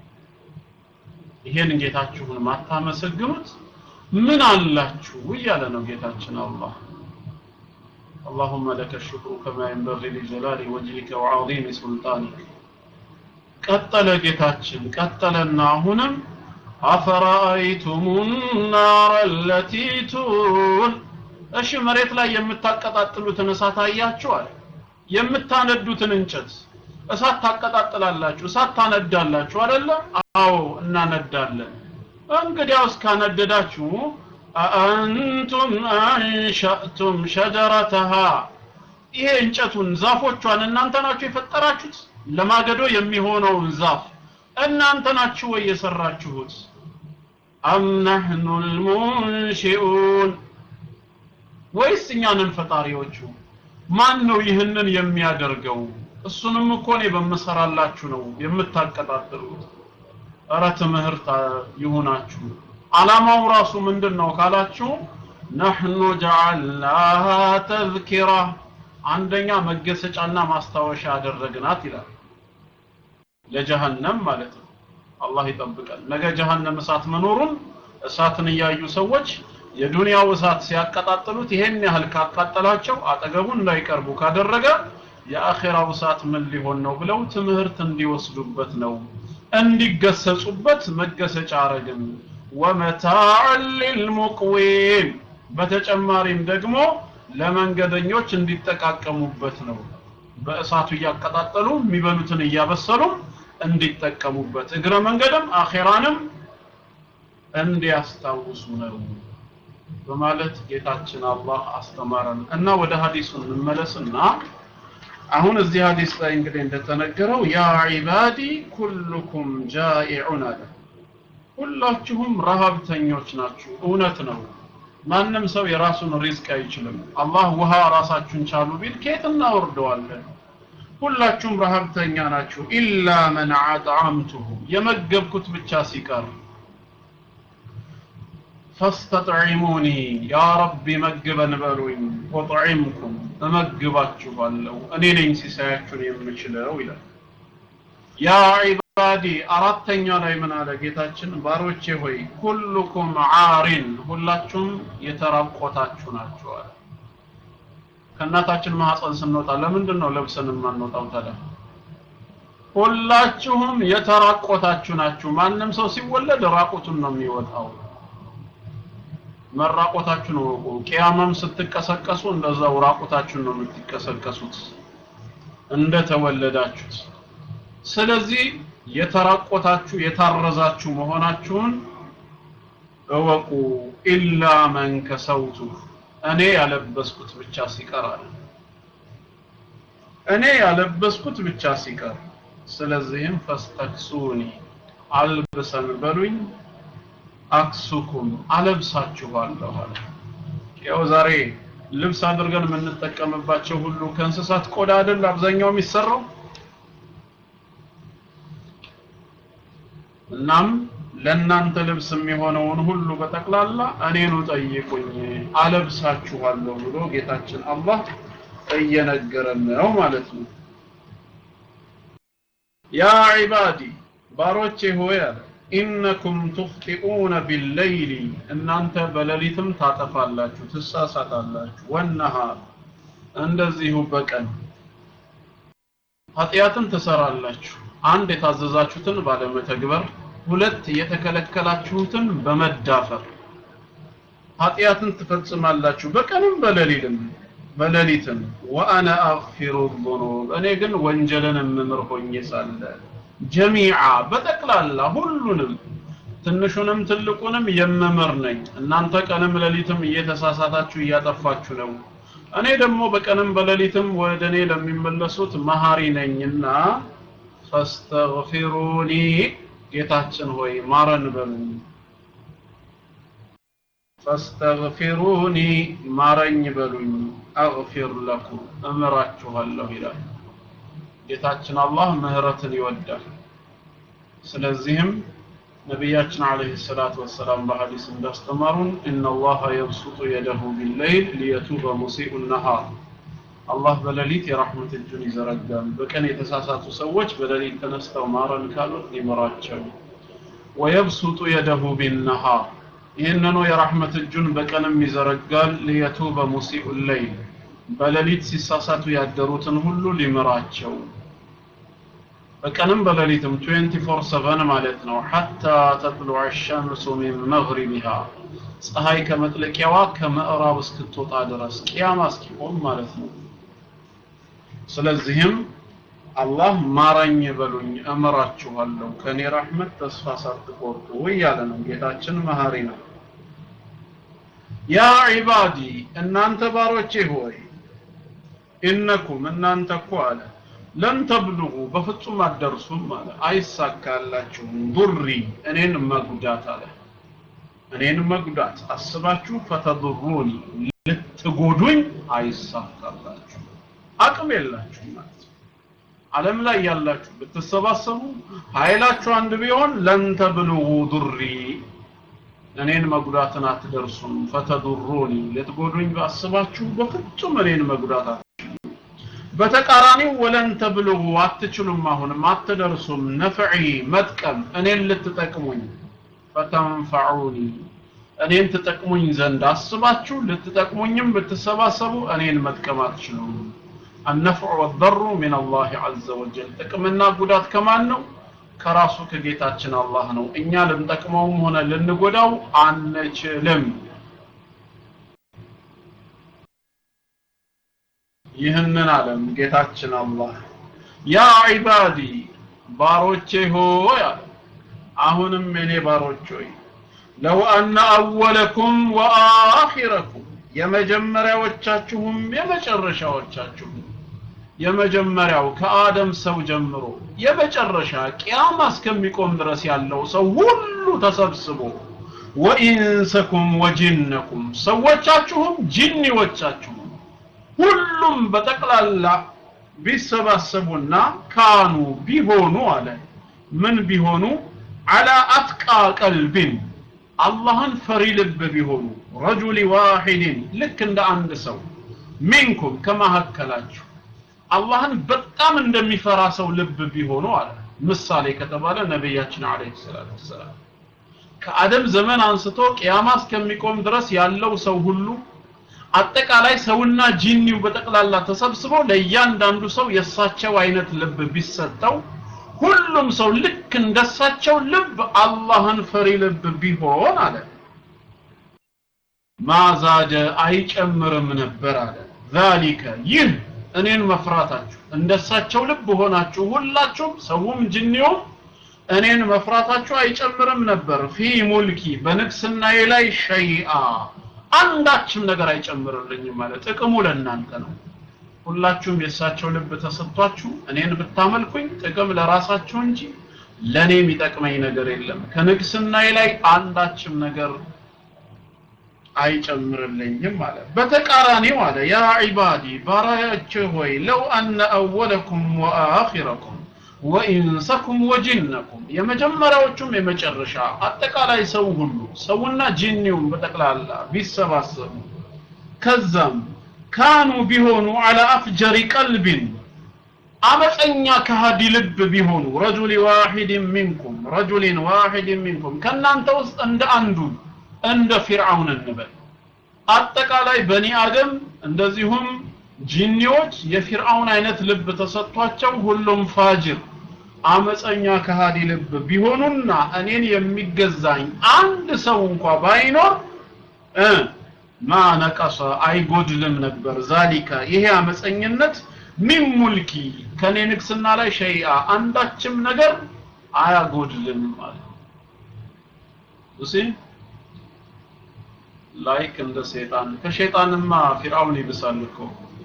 S2: ይሄን ጌታችሁን ማታመሰግኑት ምን አላችሁ እያለ ነው ጌታችን አላህ اللهم لك الشكر كما ينبغي لجلال وجهك وعظيم سلطانك ቀጠለ ጌታችን ቀጠለና አሁንም አፈራአይቱም ናር አለቲ ቱን እሺ መሬት ላይ የምታቀጣጥሉትን እሳት አያችኋል የምታነዱትን እንጨት እሳት ታቀጣጥላላችሁ እሳት ታነዳላችሁ አይደለ አዎ እናነዳለን እንግዲያውስ ካነደዳችሁ አአንቱም አንሸእቱም ሸጀረተሃ ይሄ እንጨቱን ዛፎቿን እናንተ ናችሁ የፈጠራችሁት ለማገዶ የሚሆነውን ዛፍ እናንተ ናችሁ ወይ የሰራችሁት አም ነህኑ ልሙንሺኡን ወይስ እኛንን ፈጣሪዎቹ ማን ነው ይህንን የሚያደርገው እሱንም እኮ እኔ በምሰራላችሁ ነው የምታቀጣጥሉት እረ ትምህርት ይሁናችሁ አላማው ራሱ ምንድን ነው ካላችሁ ነህኑ ጀዓልናሃ ተዝኪራ አንደኛ መገሰጫና ማስታወሻ ያደረግናት ይላል ለጀሃነም ማለት ነው አላህ ይጠብቀን ነገ ጀሃነም እሳት መኖሩን እሳትን እያዩ ሰዎች የዱንያው እሳት ሲያቀጣጥሉት ይሄን ያህል ካቃጠላቸው አጠገቡ እንዳይቀርቡ ካደረገ የአኼራው እሳት ምን ሊሆን ነው ብለው ትምህርት እንዲወስዱበት ነው እንዲገሰጹበት መገሰጫ አረግን ወመታዕን ሊልሙቅዊን በተጨማሪም ደግሞ ለመንገደኞች እንዲጠቃቀሙበት ነው በእሳቱ እያቀጣጠሉ የሚበሉትን እያበሰሉ እንዲጠቀሙበት እግረ መንገድም አኼራንም እንዲያስታውሱ ነው በማለት ጌታችን አላህ አስተማረን እና ወደ ሀዲሱ እንመለስና አሁን እዚህ ሀዲስ ላይ እንግዲህ እንደተነገረው ያ ዒባዲ ኩልኩም ጃኢዑን አለ ሁላችሁም ረሃብተኞች ናችሁ እውነት ነው ማንም ሰው የራሱን ሪዝቅ አይችልም አላህ ውሃ ራሳችሁን ቻሉ ቢል ከየት እናወርደዋለን ሁላችሁም ረሃብተኛ ናችሁ ኢላ መን አጥዓምቱሁ የመገብኩት ብቻ ሲቀር ፈስተጥዒሙኒ ያ ረቢ መግበን በሉኝ ወጥዒምኩም እመግባችኋለሁ እኔ ነኝ ሲሳያችሁን የምችለው ይላል ያ ዒባዲ አራተኛ ላይ ምን አለ ጌታችን ባሮቼ ሆይ ኩሉኩም ዓሪን ሁላችሁም የተራቆታችሁ ናችሁ አለ ከእናታችን ማህፀን ስንወጣ ለምንድን ነው ለብሰን የማንወጣው ታዲያ ሁላችሁም የተራቆታችሁ ናችሁ ማንም ሰው ሲወለድ ራቁቱን ነው የሚወጣው መራቆታችሁን ወቁ ቂያማም ስትቀሰቀሱ እንደዛው ራቁታችሁን ነው የምትቀሰቀሱት እንደተወለዳችሁት ስለዚህ የተራቆታችሁ የታረዛችሁ መሆናችሁን እወቁ ኢላ መን ከሰውቱ እኔ ያለበስኩት ብቻ ሲቀር አለ እኔ ያለበስኩት ብቻ ሲቀር ስለዚህም ፈስተክሱኒ አልብሰን በሉኝ አክሱኩም አለብሳችኋለሁ አለ ያው ዛሬ ልብስ አድርገን የምንጠቀምባቸው ሁሉ ከእንስሳት ቆዳ አይደል አብዛኛው የሚሰራው እናም ለእናንተ ልብስ የሚሆነውን ሁሉ በጠቅላላ እኔኑ ጠይቁኝ አለብሳችኋለሁ ብሎ ጌታችን አላህ እየነገረን ነው ማለት ነው ያ ዒባዲ ባሮቼ ሆይ አለ ኢነኩም ቱኽጢኡነ ቢለይሊ እናንተ በሌሊትም ታጠፋላችሁ ትሳሳታላችሁ ወነሃር እንደዚሁ በቀን ኃጢአትን ትሰራላችሁ አንድ የታዘዛችሁትን ባለመተግበር ሁለት የተከለከላችሁትን በመዳፈር ኃጢአትን ትፈጽማላችሁ በቀንም በሌሊትም በሌሊትም ወአነ አግፊሩ ዙኑብ እኔ ግን ወንጀልን የምምር ሆኜ ሳለ ጀሚዓ በጠቅላላ ሁሉንም ትንሹንም ትልቁንም የምምር ነኝ እናንተ ቀንም ሌሊትም እየተሳሳታችሁ እያጠፋችሁ ነው እኔ ደግሞ በቀንም በሌሊትም ወደ እኔ ለሚመለሱት መሀሪ ነኝና ፈስተግፊሩኒ ጌታችን ሆይ ማረን በሉኝ ፈስተግፊሩኒ ማረኝ በሉኝ አግፊር ለኩም እምራችኋለሁ ይላል ጌታችን አላህ ምህረትን ይወዳል ስለዚህም ነቢያችን አለይሂ ሰላቱ ወሰላም በሐዲስ እንዳስተማሩን ኢነላሃ የብሱጡ የደሁ ቢለይል ሊየቱበ ሙሲኡ ነሃር አላህ በሌሊት የራህመት እጁን ይዘረጋል በቀን የተሳሳቱ ሰዎች በሌሊት ተነስተው ማረን ካሉት ሊምራቸው ወየብሱጡ የደሁ ቢነሃር ይህንኑ የራህመት እጁን በቀንም ይዘረጋል ሊየቱበ ሙሲኡ ለይል በሌሊት ሲሳሳቱ ያደሩትን ሁሉ ሊምራቸው በቀንም በሌሊትም 24/7 ማለት ነው ሐታ ተጥሉዕ الشمس من مغربها ፀሐይ ከመጥለቂያዋ ከምዕራብ እስክትወጣ ድረስ ቂያማ እስኪቆም ማለት ነው ስለዚህም አላህ ማረኝ በሉኝ እምራችኋለሁ ከኔ ረህመት ተስፋ ሳትቆርጡ እያለ ነው ጌታችን መሀሪ ነው ያ ዒባዲ እናንተ ባሮቼ ሆይ ኢነኩም እናንተ እኮ አለ ለን ተብልጉ በፍጹም አትደርሱም አለ አይሳካላችሁም ዱሪ እኔን መጉዳት አለ እኔን መጉዳት አስባችሁ ፈተዱሩኒ ልትጎዱኝ አይሳካላችሁ አቅም የላችሁ ማለት ነው ዓለም ላይ ያላችሁ ብትሰባሰቡ ኃይላችሁ አንድ ቢሆን ለን ተብልጉ ዱሪ እኔን መጉዳትን አትደርሱም ፈተዱሩኒ ልትጎዱኝ ባስባችሁ በፍጹም እኔን መጉዳት አትችሉም በተቃራኒው ወለን ተብልጉ አትችሉም አሁንም አትደርሱም ነፍዒ መጥቀም እኔን ልትጠቅሙኝ ፈተንፈዑኒ እኔን ትጠቅሙኝ ዘንድ አስባችሁ ልትጠቅሙኝም ብትሰባሰቡ እኔን መጥቀም አትችሉም النفع والضر من الله عز وجل ጥቅምና ጉዳት ከማን ነው ከራሱ ከጌታችን አላህ ነው እኛ ልንጠቅመውም ሆነ ልንጎዳው አንችልም ይህንን አለም ጌታችን አላህ ያ ዒባዲ ባሮቼ ሆይ አለ አሁንም የኔ ባሮች ሆይ ለው አነ አወለኩም ወአኺረኩም የመጀመሪያዎቻችሁም የመጨረሻዎቻችሁም የመጀመሪያው ከአደም ሰው ጀምሮ የመጨረሻ ቂያማ እስከሚቆም ድረስ ያለው ሰው ሁሉ ተሰብስቦ ወኢንሰኩም ወጂነኩም ሰዎቻችሁም ጂኒዎቻችሁም ሁሉም በጠቅላላ ቢሰባሰቡና ካኑ ቢሆኑ አለ ምን ቢሆኑ አላ አትቃ ቀልብን አላህን ፈሪ ልብ ቢሆኑ ረጁሊ ዋሂድን ልክ እንደ አንድ ሰው ሚንኩም ከማካከላችሁ አላህን በጣም እንደሚፈራ ሰው ልብ ቢሆኑ አለ ምሳሌ ከተባለ ነቢያችን አለይሂ ሰላቱ ወሰላም ከአደም ዘመን አንስቶ ቅያማ እስከሚቆም ድረስ ያለው ሰው ሁሉ አጠቃላይ ሰውና ጂኒው በጠቅላላ ተሰብስበው ለእያንዳንዱ ሰው የእሳቸው አይነት ልብ ቢሰጠው ሁሉም ሰው ልክ እንደሳቸው ልብ አላህን ፈሪ ልብ ቢሆን አለ ማዛደ አይጨምርም ነበር አለ ዛሊከ ይህ እኔን መፍራታችሁ እንደሳቸው ልብ ሆናችሁ ሁላችሁም ሰውም ጅኒውም እኔን መፍራታችሁ አይጨምርም ነበር ፊ ሙልኪ በንግስናዬ ላይ ሸይአ አንዳችም ነገር አይጨምርልኝም ማለት ጥቅሙ ለእናንተ ነው ሁላችሁም የእሳቸው ልብ ተሰጥቷችሁ እኔን ብታመልኩኝ ጥቅም ለራሳችሁ እንጂ ለእኔ የሚጠቅመኝ ነገር የለም ከንግስናዬ ላይ አንዳችም ነገር አይጨምርልኝም አለ በተቃራኒው አለ ያ ዒባዲ ባሪያዎቼ ሆይ ለው አነ አወለኩም ወአኺረኩም ወኢንሰኩም ወጂነኩም የመጀመሪያዎቹም የመጨረሻ አጠቃላይ ሰው ሁሉ ሰውና ጂኒውም በጠቅላላ ቢሰባሰቡ ከዛም ካኑ ቢሆኑ አላ አፍጀሪ ቀልቢን አመፀኛ ከሃዲ ልብ ቢሆኑ ረጁሊ ዋሂድን ሚንኩም ረጁሊን ዋሂድን ሚንኩም ከእናንተ ውስጥ እንደ አንዱ እንደ ፊርዓውን እንበል አጠቃላይ በኒ አደም እንደዚሁም ጂኒዎች የፊርዓውን አይነት ልብ ተሰጥቷቸው ሁሉም ፋጅር አመፀኛ ከሃዲ ልብ ቢሆኑና እኔን የሚገዛኝ አንድ ሰው እንኳ ባይኖር እ ማ ነቀሰ አይጎድልም ነበር ዛሊካ ይሄ አመፀኝነት ሚን ሙልኪ ከኔ ንግስና ላይ ሸይአ አንዳችም ነገር አያጎድልም ማለት እሺ ላይክ እንደ ሸይጣን ከሸይጣንማ ፊርዓውን ይብሳል እኮ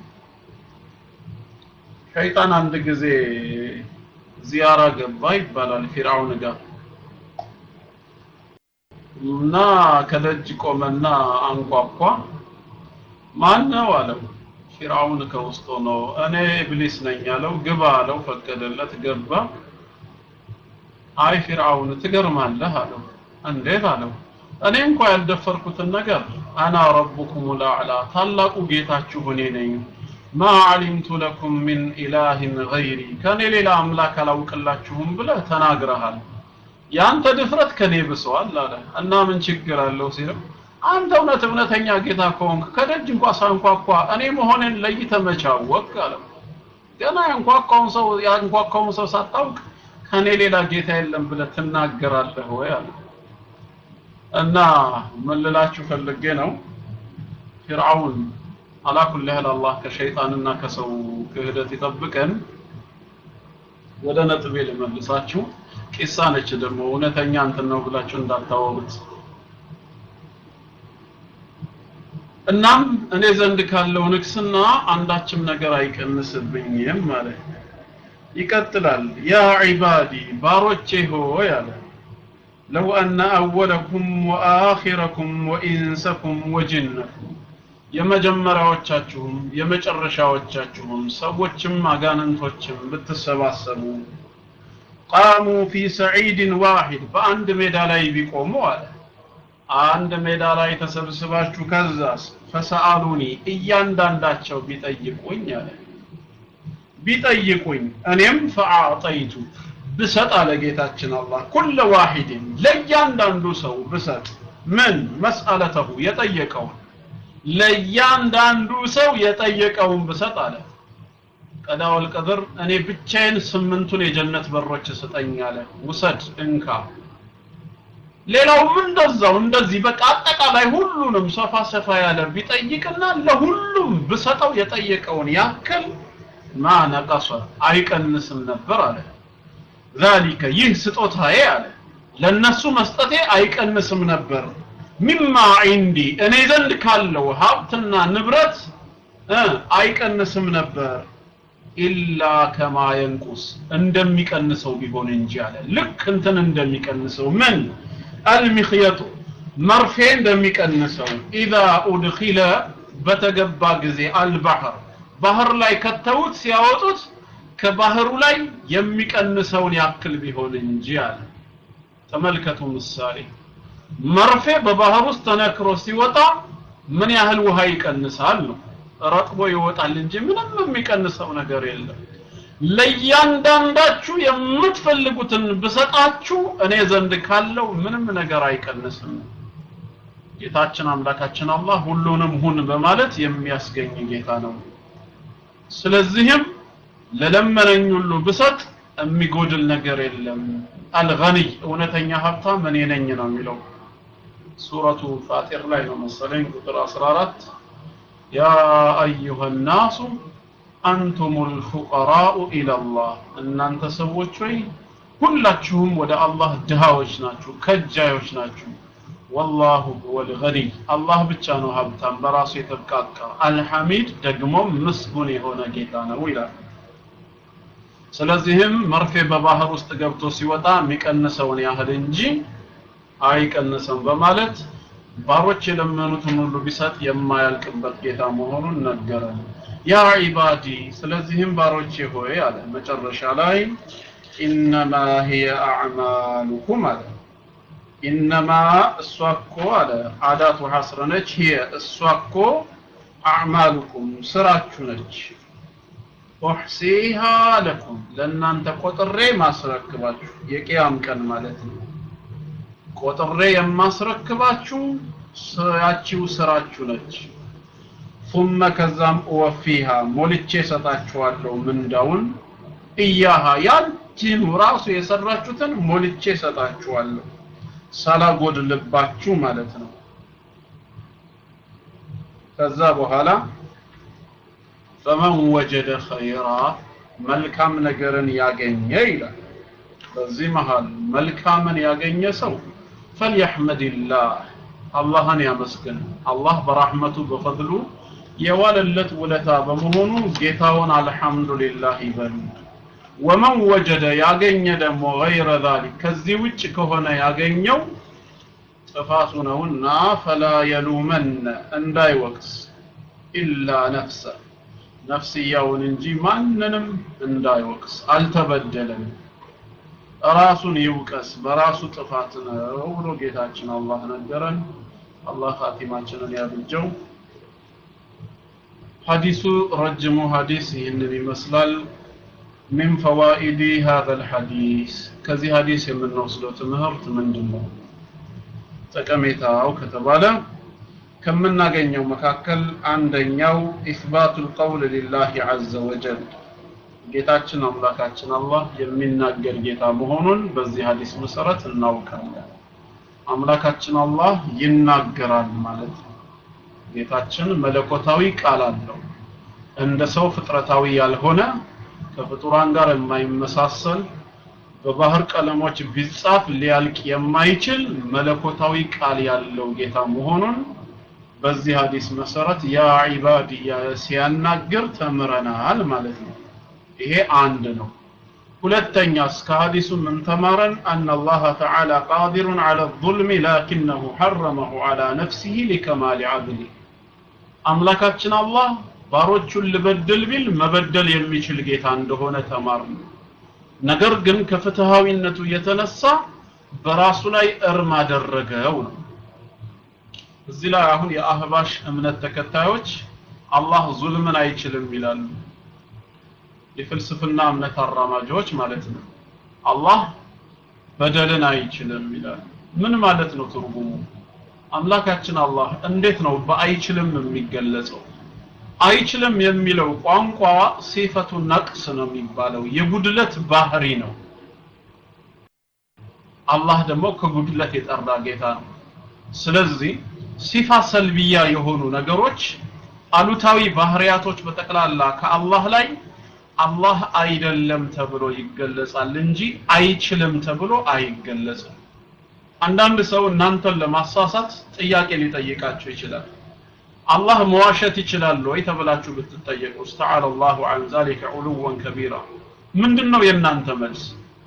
S2: ሸይጣን አንድ ጊዜ ዚያራ ገባ ይባላል ፊርዓውን ጋር እና ከደጅ ቆመና አንኳኳ ማን ነው አለው ፊርዓውን ከውስጥ ሆኖ እኔ ኢብሊስ ነኝ አለው ግባ አለው ፈቀደለት ገባ አይ ፊርዓውን ትገርማለህ አለው እንዴት አለው እኔ እንኳ ያልደፈርኩትን ነገር አና ረቡኩም ልአዕላ ታላቁ ጌታችሁ እኔ ነኝ ማ ዓሊምቱ ለኩም ሚን ኢላህን ገይሪ ከኔ ሌላ አምላክ አላውቅላችሁም ብለህ ተናግረሃል ያንተ ድፍረት ከኔ ብሰዋል አለ እና ምን ችግር አለው ሲለው አንተ እውነት እውነተኛ ጌታ ከሆንክ ከደጅ እንኳ ሳንኳኳ እኔ መሆኔን ለይተህ መቼ አወቅህ አለው ገና ያንኳኳውን ሰው ያንኳኳውን ሰው ሳታውቅ ከኔ ሌላ ጌታ የለም ብለህ ትናገራለህ ወይ አለ እና ምን ልላችሁ ፈልጌ ነው ፊርዓውን አላኩል ያህል አላህ ከሸይጣንና ከሰው ክህደት ይጠብቀን ወደ ነጥቤ ልመልሳችሁ ቂሳ ነች ደግሞ እውነተኛ እንትን ነው ብላችሁ እንዳታወሩት እናም እኔ ዘንድ ካለው ንግስና አንዳችም ነገር አይቀንስብኝም ማለት ነው። ይቀጥላል ያ ዒባዲ ባሮቼ ሆይ አለ ለው አነ አወለኩም ወአኺረኩም ወኢንሰኩም ወጅነኩም የመጀመሪያዎቻችሁም የመጨረሻዎቻችሁም ሰዎችም አጋንንቶችም ብትሰባሰቡ ቃሙ ፊ ሰዒድን ዋሂድ በአንድ ሜዳ ላይ ቢቆሙ አለ አንድ ሜዳ ላይ ተሰብስባችሁ ከዛስ ፈሰአሉኒ እያንዳንዳቸው ቢጠይቁኝ አለ ቢጠይቁኝ እኔም ፈአዕጠይቱ ብሰጥ አለ ጌታችን አላህ ኩለ ዋሂድን ለእያንዳንዱ ሰው ብሰጥ ምን መስአለተሁ የጠየቀውን ለእያንዳንዱ ሰው የጠየቀውን ብሰጥ አለ ቀዳወል ቀድር እኔ ብቻዬን ስምንቱን የጀነት በሮች ስጠኝ አለ ውሰድ እንካ ሌላውም እንደዛው እንደዚህ በቃ አጠቃላይ ሁሉንም ሰፋ ሰፋ ያለ ቢጠይቅና ለሁሉም ብሰጠው የጠየቀውን ያክል ማ ነቀሰ አይቀንስም ነበር አለ ዛሊከ ይህ ስጦታዬ አለ ለነሱ መስጠቴ አይቀንስም ነበር ሚማ ዒንዲ እኔ ዘንድ ካለው ሀብትና ንብረት እ አይቀንስም ነበር ኢላ ከማ የንቁስ እንደሚቀንሰው ቢሆን እንጂ አለ ልክ እንትን እንደሚቀንሰው ምን አልሚኽየጡ መርፌ እንደሚቀንሰው ኢዛ ኡድኺለ በተገባ ጊዜ አልባህር ባህር ላይ ከተውት ሲያወጡት ከባህሩ ላይ የሚቀንሰውን ያክል ቢሆን እንጂ አለ ተመልከቱ ምሳሌ መርፌ በባህር ውስጥ ተነክሮ ሲወጣ ምን ያህል ውሃ ይቀንሳል ነው ረጥቦ ይወጣል እንጂ ምንም የሚቀንሰው ነገር የለም ለእያንዳንዳችሁ የምትፈልጉትን ብሰጣችሁ እኔ ዘንድ ካለው ምንም ነገር አይቀንስም ጌታችን አምላካችን አላህ ሁሉንም ሁን በማለት የሚያስገኝ ጌታ ነው ስለዚህም ለለመነኝ ሁሉ ብሰጥ የሚጎድል ነገር የለም አልገኒይ እውነተኛ ሀብታም እኔ ነኝ ነው የሚለው ሱረቱ ፋጢር ላይ ነው መሰለኝ ቁጥር 14 ያ አዩሃ ናሱ አንቱም ልፉቀራኡ ኢለላህ እናንተ ሰዎች ሆይ ሁላችሁም ወደ አላህ ድሃዎች ናችሁ ከጃዮች ናችሁ ወላሁ ሁወል ገኒይ አላህ ብቻ ነው ሀብታም በራሱ የተብቃቃ አልሐሚድ ደግሞ ምስጉን የሆነ ጌታ ነው ይላል ስለዚህም መርፌ በባህር ውስጥ ገብቶ ሲወጣ የሚቀንሰውን ያህል እንጂ አይቀንስም በማለት ባሮች የለመኑትን ሁሉ ቢሰጥ የማያልቅበት ጌታ መሆኑን ነገረን ያ ዒባዲ ስለዚህም ባሮቼ ሆይ አለ መጨረሻ ላይ ኢነማ ሂየ አዕማሉኩም አለ ኢነማ እሷ እኮ አለ አዳቱ ሐስር ነች ሂየ እሷ እኮ አዕማሉኩም ስራችሁ ነች ኡሕሲሃ ለኩም ለእናንተ ቆጥሬ ማስረክባችሁ የቅያም ቀን ማለት ነው ቆጥሬ የማስረክባችሁ ያቺው ስራችሁ ነች ثم ከዛም እወፊሃ ሞልቼ ሰጣችኋለሁ ምንዳውን እያሃ ያንቺኑ ራሱ የሰራችሁትን ሞልቼ ሰጣችኋለሁ ሳላጎድልባችሁ ማለት ነው ከዛ በኋላ ፈመን ወጀደ ኸይራ መልካም ነገርን ያገኘ ይላል በዚህ መሃል መልካምን ያገኘ ሰው ፈልየሕመድላህ አላህን ያመስግን አላህ በራህመቱ በፈድሉ የዋለለት ውለታ በመሆኑ ጌታውን አልሐምዱሊላህ ይበል ወመን ወጀደ ያገኘ ደግሞ ገይረ ዛሊክ ከዚህ ውጭ ከሆነ ያገኘው ጥፋቱ ነውና ፈላ የሉመነ እንዳይወቅስ ኢላ ነፍሰ ነፍስያውን እንጂ ማንንም እንዳይወቅስ አልተበደለም ራሱን ይውቀስ በራሱ ጥፋት ነው ብሎ ጌታችን አላህ ነገረን አላህ ኻቲማችንን ያብጀው ሐዲሱ ረጅሙ ሐዲስ ይህንን ይመስላል من فوائد هذا الحديث ከዚህ ሐዲስ የምንወስደው ትምህርት ምንድን ነው ጠቀሜታው ከተባለ ከምናገኘው መካከል አንደኛው ኢስባቱ ልቀውል ሊላህ ዐዘ ወጀል ጌታችን አምላካችን አላህ የሚናገር ጌታ መሆኑን በዚህ ሐዲስ መሰረት እናውቃለን አምላካችን አላህ ይናገራል ማለት ነው ጌታችን መለኮታዊ ቃል አለው እንደ ሰው ፍጥረታዊ ያልሆነ ከፍጡራን ጋር የማይመሳሰል በባህር ቀለሞች ቢጻፍ ሊያልቅ የማይችል መለኮታዊ ቃል ያለው ጌታ መሆኑን በዚህ ሀዲስ መሰረት ያ ዒባድ እያለ ሲያናግር ተምረናል ማለት ነው ይሄ አንድ ነው ሁለተኛስ ከሀዲሱ ምን ተማረን አን አላህ ተዓላ ቃዲሩን ዐለ ظልሚ ላኪነሁ ሐረመሁ ዐላ ነፍሲህ ሊከማል ዐድሊ አምላካችን አላህ ባሮቹን ልበድል ቢል መበደል የሚችል ጌታ እንደሆነ ተማር ነገር ግን ከፍትሃዊነቱ የተነሳ በራሱ ላይ እርም አደረገው ነው እዚህ ላይ አሁን የአህባሽ እምነት ተከታዮች አላህ ዙልምን አይችልም ይላሉ የፍልስፍና እምነት አራማጆች ማለት ነው አላህ በደልን አይችልም ይላሉ ምን ማለት ነው ትርጉሙ አምላካችን አላህ እንዴት ነው በአይችልም የሚገለጸው አይችልም የሚለው ቋንቋ ሲፈቱ ነቅስ ነው የሚባለው የጉድለት ባህሪ ነው አላህ ደግሞ ከጉድለት የጠራ ጌታ ነው ስለዚህ ሲፋ ሰልቢያ የሆኑ ነገሮች አሉታዊ ባህሪያቶች በጠቅላላ ከአላህ ላይ አላህ አይደለም ተብሎ ይገለጻል እንጂ አይችልም ተብሎ አይገለጽም አንዳንድ ሰው እናንተን ለማሳሳት ጥያቄ ሊጠይቃቸው ይችላል አላህ መዋሸት ይችላል ወይ ተብላችሁ ብትጠየቁ استعال الله عن ذلك علوا كبيرا ምንድነው የእናንተ መልስ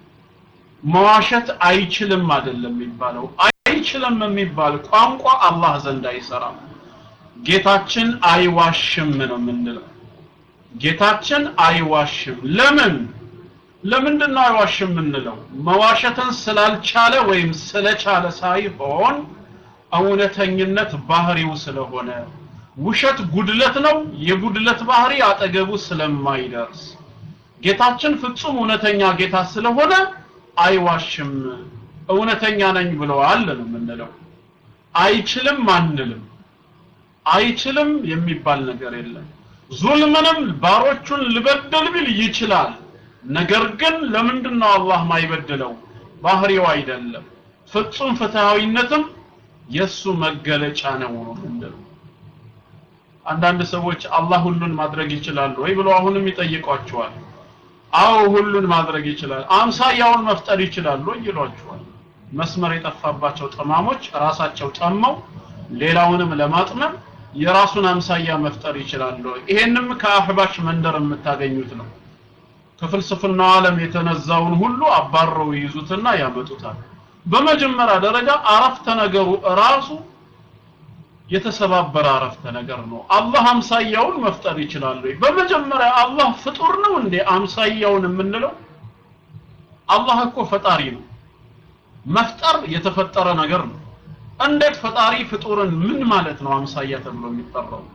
S2: መዋሸት አይችልም አይደለም የሚባለው አይችልም የሚባል ቋንቋ አላህ ዘንድ አይሰራም ጌታችን አይዋሽም ነው የምንለው ጌታችን አይዋሽም ለምን ለምንድን ነው አይዋሽም የምንለው መዋሸትን ስላልቻለ ወይም ስለቻለ ሳይሆን እውነተኝነት ባህሪው ስለሆነ ውሸት ጉድለት ነው የጉድለት ባህሪ አጠገቡ ስለማይደርስ ጌታችን ፍጹም እውነተኛ ጌታ ስለሆነ አይዋሽም እውነተኛ ነኝ ብለዋል ነው የምንለው አይችልም አንልም አይችልም የሚባል ነገር የለም ዙልምንም ባሮቹን ልበደል ቢል ይችላል ነገር ግን ለምንድን ነው አላህ ማይበድለው ባህሪው አይደለም ፍጹም ፍትሃዊነትም የሱ መገለጫ ነው ምንድነው አንዳንድ ሰዎች አላህ ሁሉን ማድረግ ይችላል ወይ ብሎ አሁንም ይጠይቋቸዋል አዎ ሁሉን ማድረግ ይችላል አምሳያውን መፍጠር ይችላል ወይ ይሏቸዋል መስመር የጠፋባቸው ጠማሞች ራሳቸው ጠመው ሌላውንም ለማጥመም የራሱን አምሳያ መፍጠር ይችላል ወይ ይሄንም ከአህባሽ መንደር የምታገኙት ነው ከፍልስፍናው ዓለም የተነዛውን ሁሉ አባረው ይይዙትና ያመጡታል በመጀመሪያ ደረጃ አረፍተ ነገሩ ራሱ የተሰባበረ አረፍተ ነገር ነው አላህ አምሳያውን መፍጠር ይችላል ወይ በመጀመሪያ አላህ ፍጡር ነው እንዴ አምሳያውን የምንለው አላህ እኮ ፈጣሪ ነው መፍጠር የተፈጠረ ነገር ነው እንዴት ፈጣሪ ፍጡርን ምን ማለት ነው አምሳያ ተብሎ የሚጠራው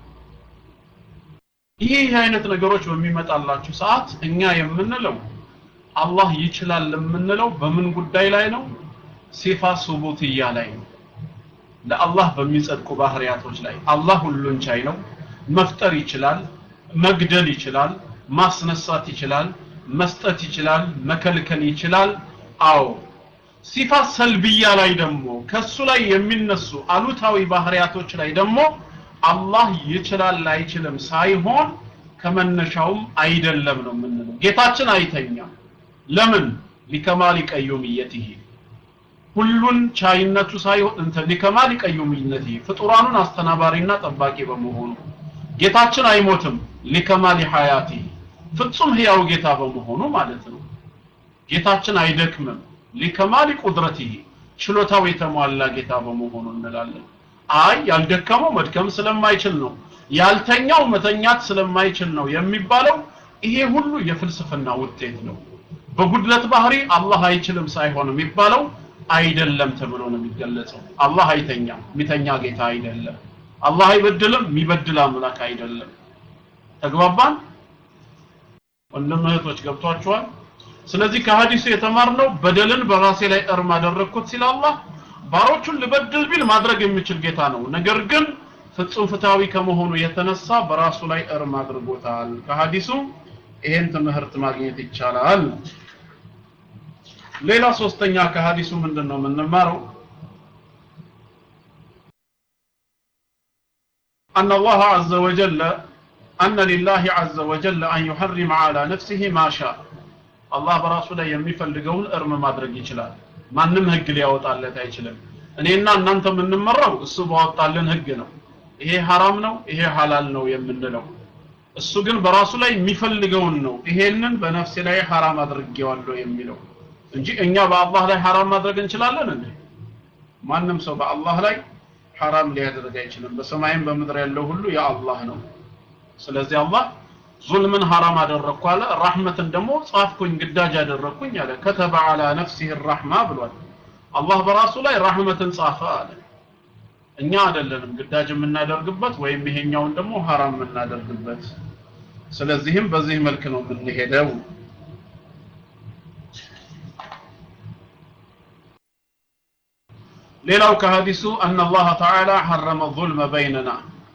S2: ይህ አይነት ነገሮች በሚመጣላችሁ ሰዓት እኛ የምንለው አላህ ይችላል የምንለው በምን ጉዳይ ላይ ነው ሲፋ ሱቡትያ ላይ ነው ለአላህ በሚጸድቁ ባህሪያቶች ላይ አላህ ሁሉን ቻይ ነው መፍጠር ይችላል መግደል ይችላል ማስነሳት ይችላል መስጠት ይችላል መከልከል ይችላል አዎ ሲፋ ሰልብያ ላይ ደግሞ ከሱ ላይ የሚነሱ አሉታዊ ባህሪያቶች ላይ ደግሞ አላህ ይችላል አይችልም ሳይሆን ከመነሻውም አይደለም ነው የምንለው ጌታችን አይተኛም ለምን ሊከማል ቀዩምየትህ ሁሉን ቻይነቱ ሳይሆን እንተ ሊከማል ቀዩምየትህ ፍጡራኑን አስተናባሪና ጠባቂ በመሆኑ ጌታችን አይሞትም ሊከማል ሐያቲህ ፍጹም ህያው ጌታ በመሆኑ ማለት ነው ጌታችን አይደክምም ሊከማል ቁድረቲህ ችሎታው የተሟላ ጌታ በመሆኑ እንላለን አይ ያልደከመው መድከም ስለማይችል ነው ያልተኛው መተኛት ስለማይችል ነው የሚባለው ይሄ ሁሉ የፍልስፍና ውጤት ነው በጉድለት ባህሪ አላህ አይችልም ሳይሆን የሚባለው አይደለም ተብሎ ነው የሚገለጸው አላህ አይተኛም የሚተኛ ጌታ አይደለም አላህ አይበድልም የሚበድል አምላክ አይደለም ተግባባን ወንድም እህቶች ገብቷቸዋል ስለዚህ ከሀዲሱ የተማርነው በደልን በራሴ ላይ እርም አደረግኩት ሲል አላህ ባሮቹን ልበድል ቢል ማድረግ የሚችል ጌታ ነው ነገር ግን ፍጹም ፍትሃዊ ከመሆኑ የተነሳ በራሱ ላይ እርም አድርጎታል ከሀዲሱ ይሄን ትምህርት ማግኘት ይቻላል ሌላ ሶስተኛ ከሀዲሱ ምንድን ነው የምንማረው أن الله عز وجل أن لله عز وجل أن يحرم على نفسه ما شاء الله በራሱ ላይ የሚፈልገውን እርም ማድረግ ይችላል ማንም ህግ ሊያወጣለት አይችልም እኔና እናንተ የምንመራው እሱ ባወጣልን ህግ ነው ይሄ ሐራም ነው ይሄ ሐላል ነው የምንለው እሱ ግን በራሱ ላይ የሚፈልገውን ነው ይሄንን በነፍሴ ላይ ሐራም አድርጌዋለሁ የሚለው እንጂ እኛ በአላህ ላይ ሐራም ማድረግ እንችላለን እንዴ ማንም ሰው በአላህ ላይ ሐራም ሊያደርግ አይችልም በሰማይም በምድር ያለው ሁሉ የአላህ ነው ስለዚህ አላህ ዙልምን ሐራም አደረግኩ አለ ራህመትን ደግሞ ጻፍኩኝ ግዳጅ አደረግኩኝ አለ ከተበ አላ ነፍሲህ ራህማ ብሏል አላህ በራሱ ላይ ራህመትን ጻፈ አለ እኛ አይደለንም ግዳጅ የምናደርግበት ወይም ይሄኛውን ደግሞ ሐራም የምናደርግበት ስለዚህም በዚህ መልክ ነው የምንሄደው ሌላው ከሀዲሱ አን አላህ ተዓላ ሐረመ ዙልመ በይነና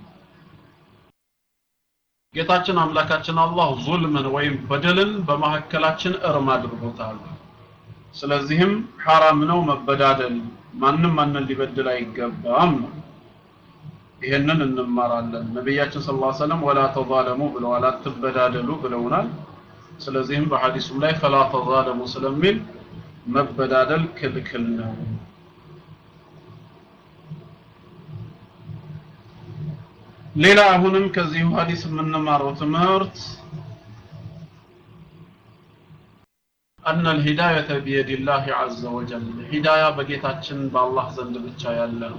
S2: ጌታችን አምላካችን አላህ ዙልምን ወይም በደልን በመካከላችን እርም አድርጎታል ስለዚህም ሐራም ነው መበዳደል ማንም ማንን ሊበድል አይገባም ነው ይሄንን እንማራለን ነቢያችን ስለ ላ ሰለም ወላ ተዛለሙ ብለዋል አትበዳደሉ ብለውናል ስለዚህም በሐዲሱም ላይ ፈላ ተዛለሙ ስለሚል መበዳደል ክልክል ነው ሌላ አሁንም ከዚሁ ሐዲስ የምንማረው ትምህርት أن الهداية بيد الله عز وجل هداية بقيتاتشن بالله زند بتشا يالا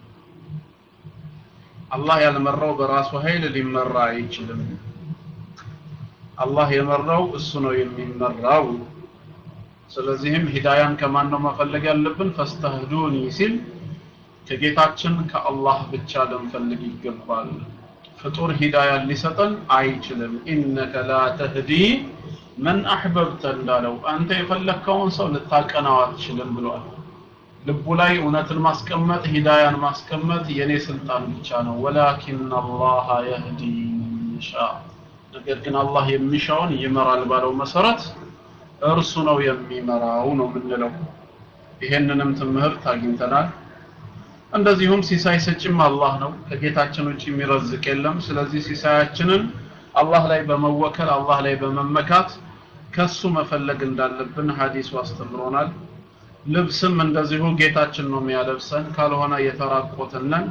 S2: الله يالمرو براسو هيل اللي مرا يجلم الله يمرو السنو يمراو ስለዚህም ሂዳያን ከማን ነው መፈለግ ያለብን ፈስተህዱኒ ሲል ከጌታችን ከአላህ ብቻ ልንፈልግ ይገባል ፍጡር ሂዳያን ሊሰጠን አይችልም ኢነከ ላ ተህዲ መን አሕበብተ እንዳለው አንተ የፈለግከውን ሰው ልታቀናው አትችልም ብሏል ልቡ ላይ እውነትን ማስቀመጥ ሂዳያን ማስቀመጥ የኔ ስልጣን ብቻ ነው ወላኪን አላህ የህዲ ይሻ ነገር ግን አላህ የሚሻውን ይመራል ባለው መሰረት እርሱ ነው የሚመራው ነው የምንለው ይሄንንም ትምህርት አግኝተናል እንደዚሁም ሲሳይ ሰጭም አላህ ነው ከጌታችን ውጭ የሚረዝቅ የለም ስለዚህ ሲሳያችንን አላህ ላይ በመወከል አላህ ላይ በመመካት ከሱ መፈለግ እንዳለብን ሐዲሱ አስተምሮናል ልብስም እንደዚሁ ጌታችን ነው የሚያለብሰን ካልሆነ የተራቆትነን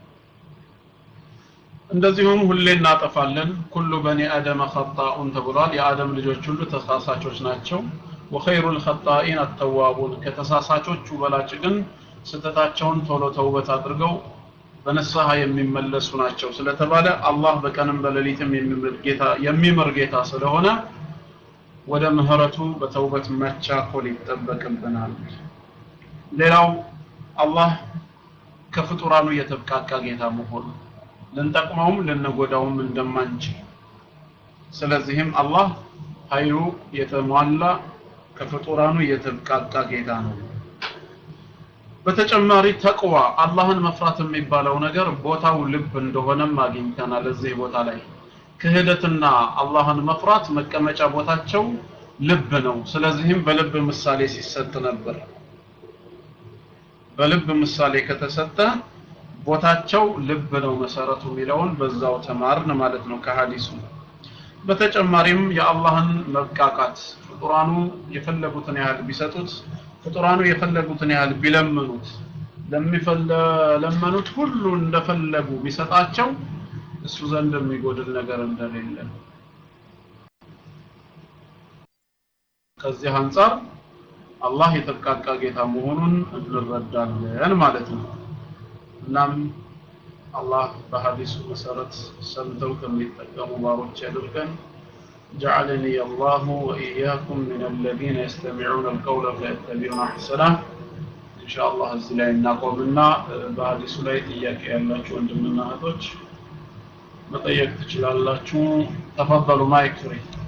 S2: እንደዚሁም ሁሌ እናጠፋለን ኩሉ በኒ አደመ ኸጣኡን ተብሏል የአደም ልጆች ሁሉ ተሳሳቾች ናቸው ወኸይሩ ልኸጣኢን አተዋቡን ከተሳሳቾቹ በላጭ ግን ስተታቸውን ቶሎ ተውበት አድርገው በንስሐ የሚመለሱ ናቸው ስለተባለ አላህ በቀንም በሌሊትም የሚምር ጌታ የሚምር ጌታ ስለሆነ ወደ ምህረቱ በተውበት መቻኮል ይጠበቅብናል ሌላው አላህ ከፍጡራኑ የተብቃቃ ጌታ መሆኑ ልንጠቅመውም ልንጎዳውም እንደማንችል ስለዚህም አላህ ኃይሉ የተሟላ ከፍጡራኑ የተብቃቃ ጌታ ነው በተጨማሪ ተቅዋ አላህን መፍራት የሚባለው ነገር ቦታው ልብ እንደሆነም አግኝተናል እዚህ ቦታ ላይ ክህደትና አላህን መፍራት መቀመጫ ቦታቸው ልብ ነው ስለዚህም በልብ ምሳሌ ሲሰጥ ነበር በልብ ምሳሌ ከተሰጠ ቦታቸው ልብ ነው መሰረቱ የሚለውን በዛው ተማርን ማለት ነው ከሀዲሱ በተጨማሪም የአላህን መብቃቃት ፍጡራኑ የፈለጉትን ያህል ቢሰጡት ፍጡራኑ የፈለጉትን ያህል ቢለምኑት ለሚፈለመኑት ሁሉ እንደፈለጉ ቢሰጣቸው እሱ ዘንድ የሚጎድል ነገር እንደሌለ ከዚህ አንጻር አላህ የተብቃቃ ጌታ መሆኑን እንረዳለን ማለት ነው እናም አላህ በሐዲሱ መሰረት ሰምተው ከሚጠቀሙ ባሮች ያድርገን جعلني الله وإياكم من الذين يستمعون القول فيتبعون أحسنه إن شاء الله እዚህ ላይ እናቆምና በሐዲሱ ላይ ጥያቄ ያላችሁ ወንድምና እህቶች መጠየቅ ትችላላችሁ ተፈضሉ ማይክ ፍሪ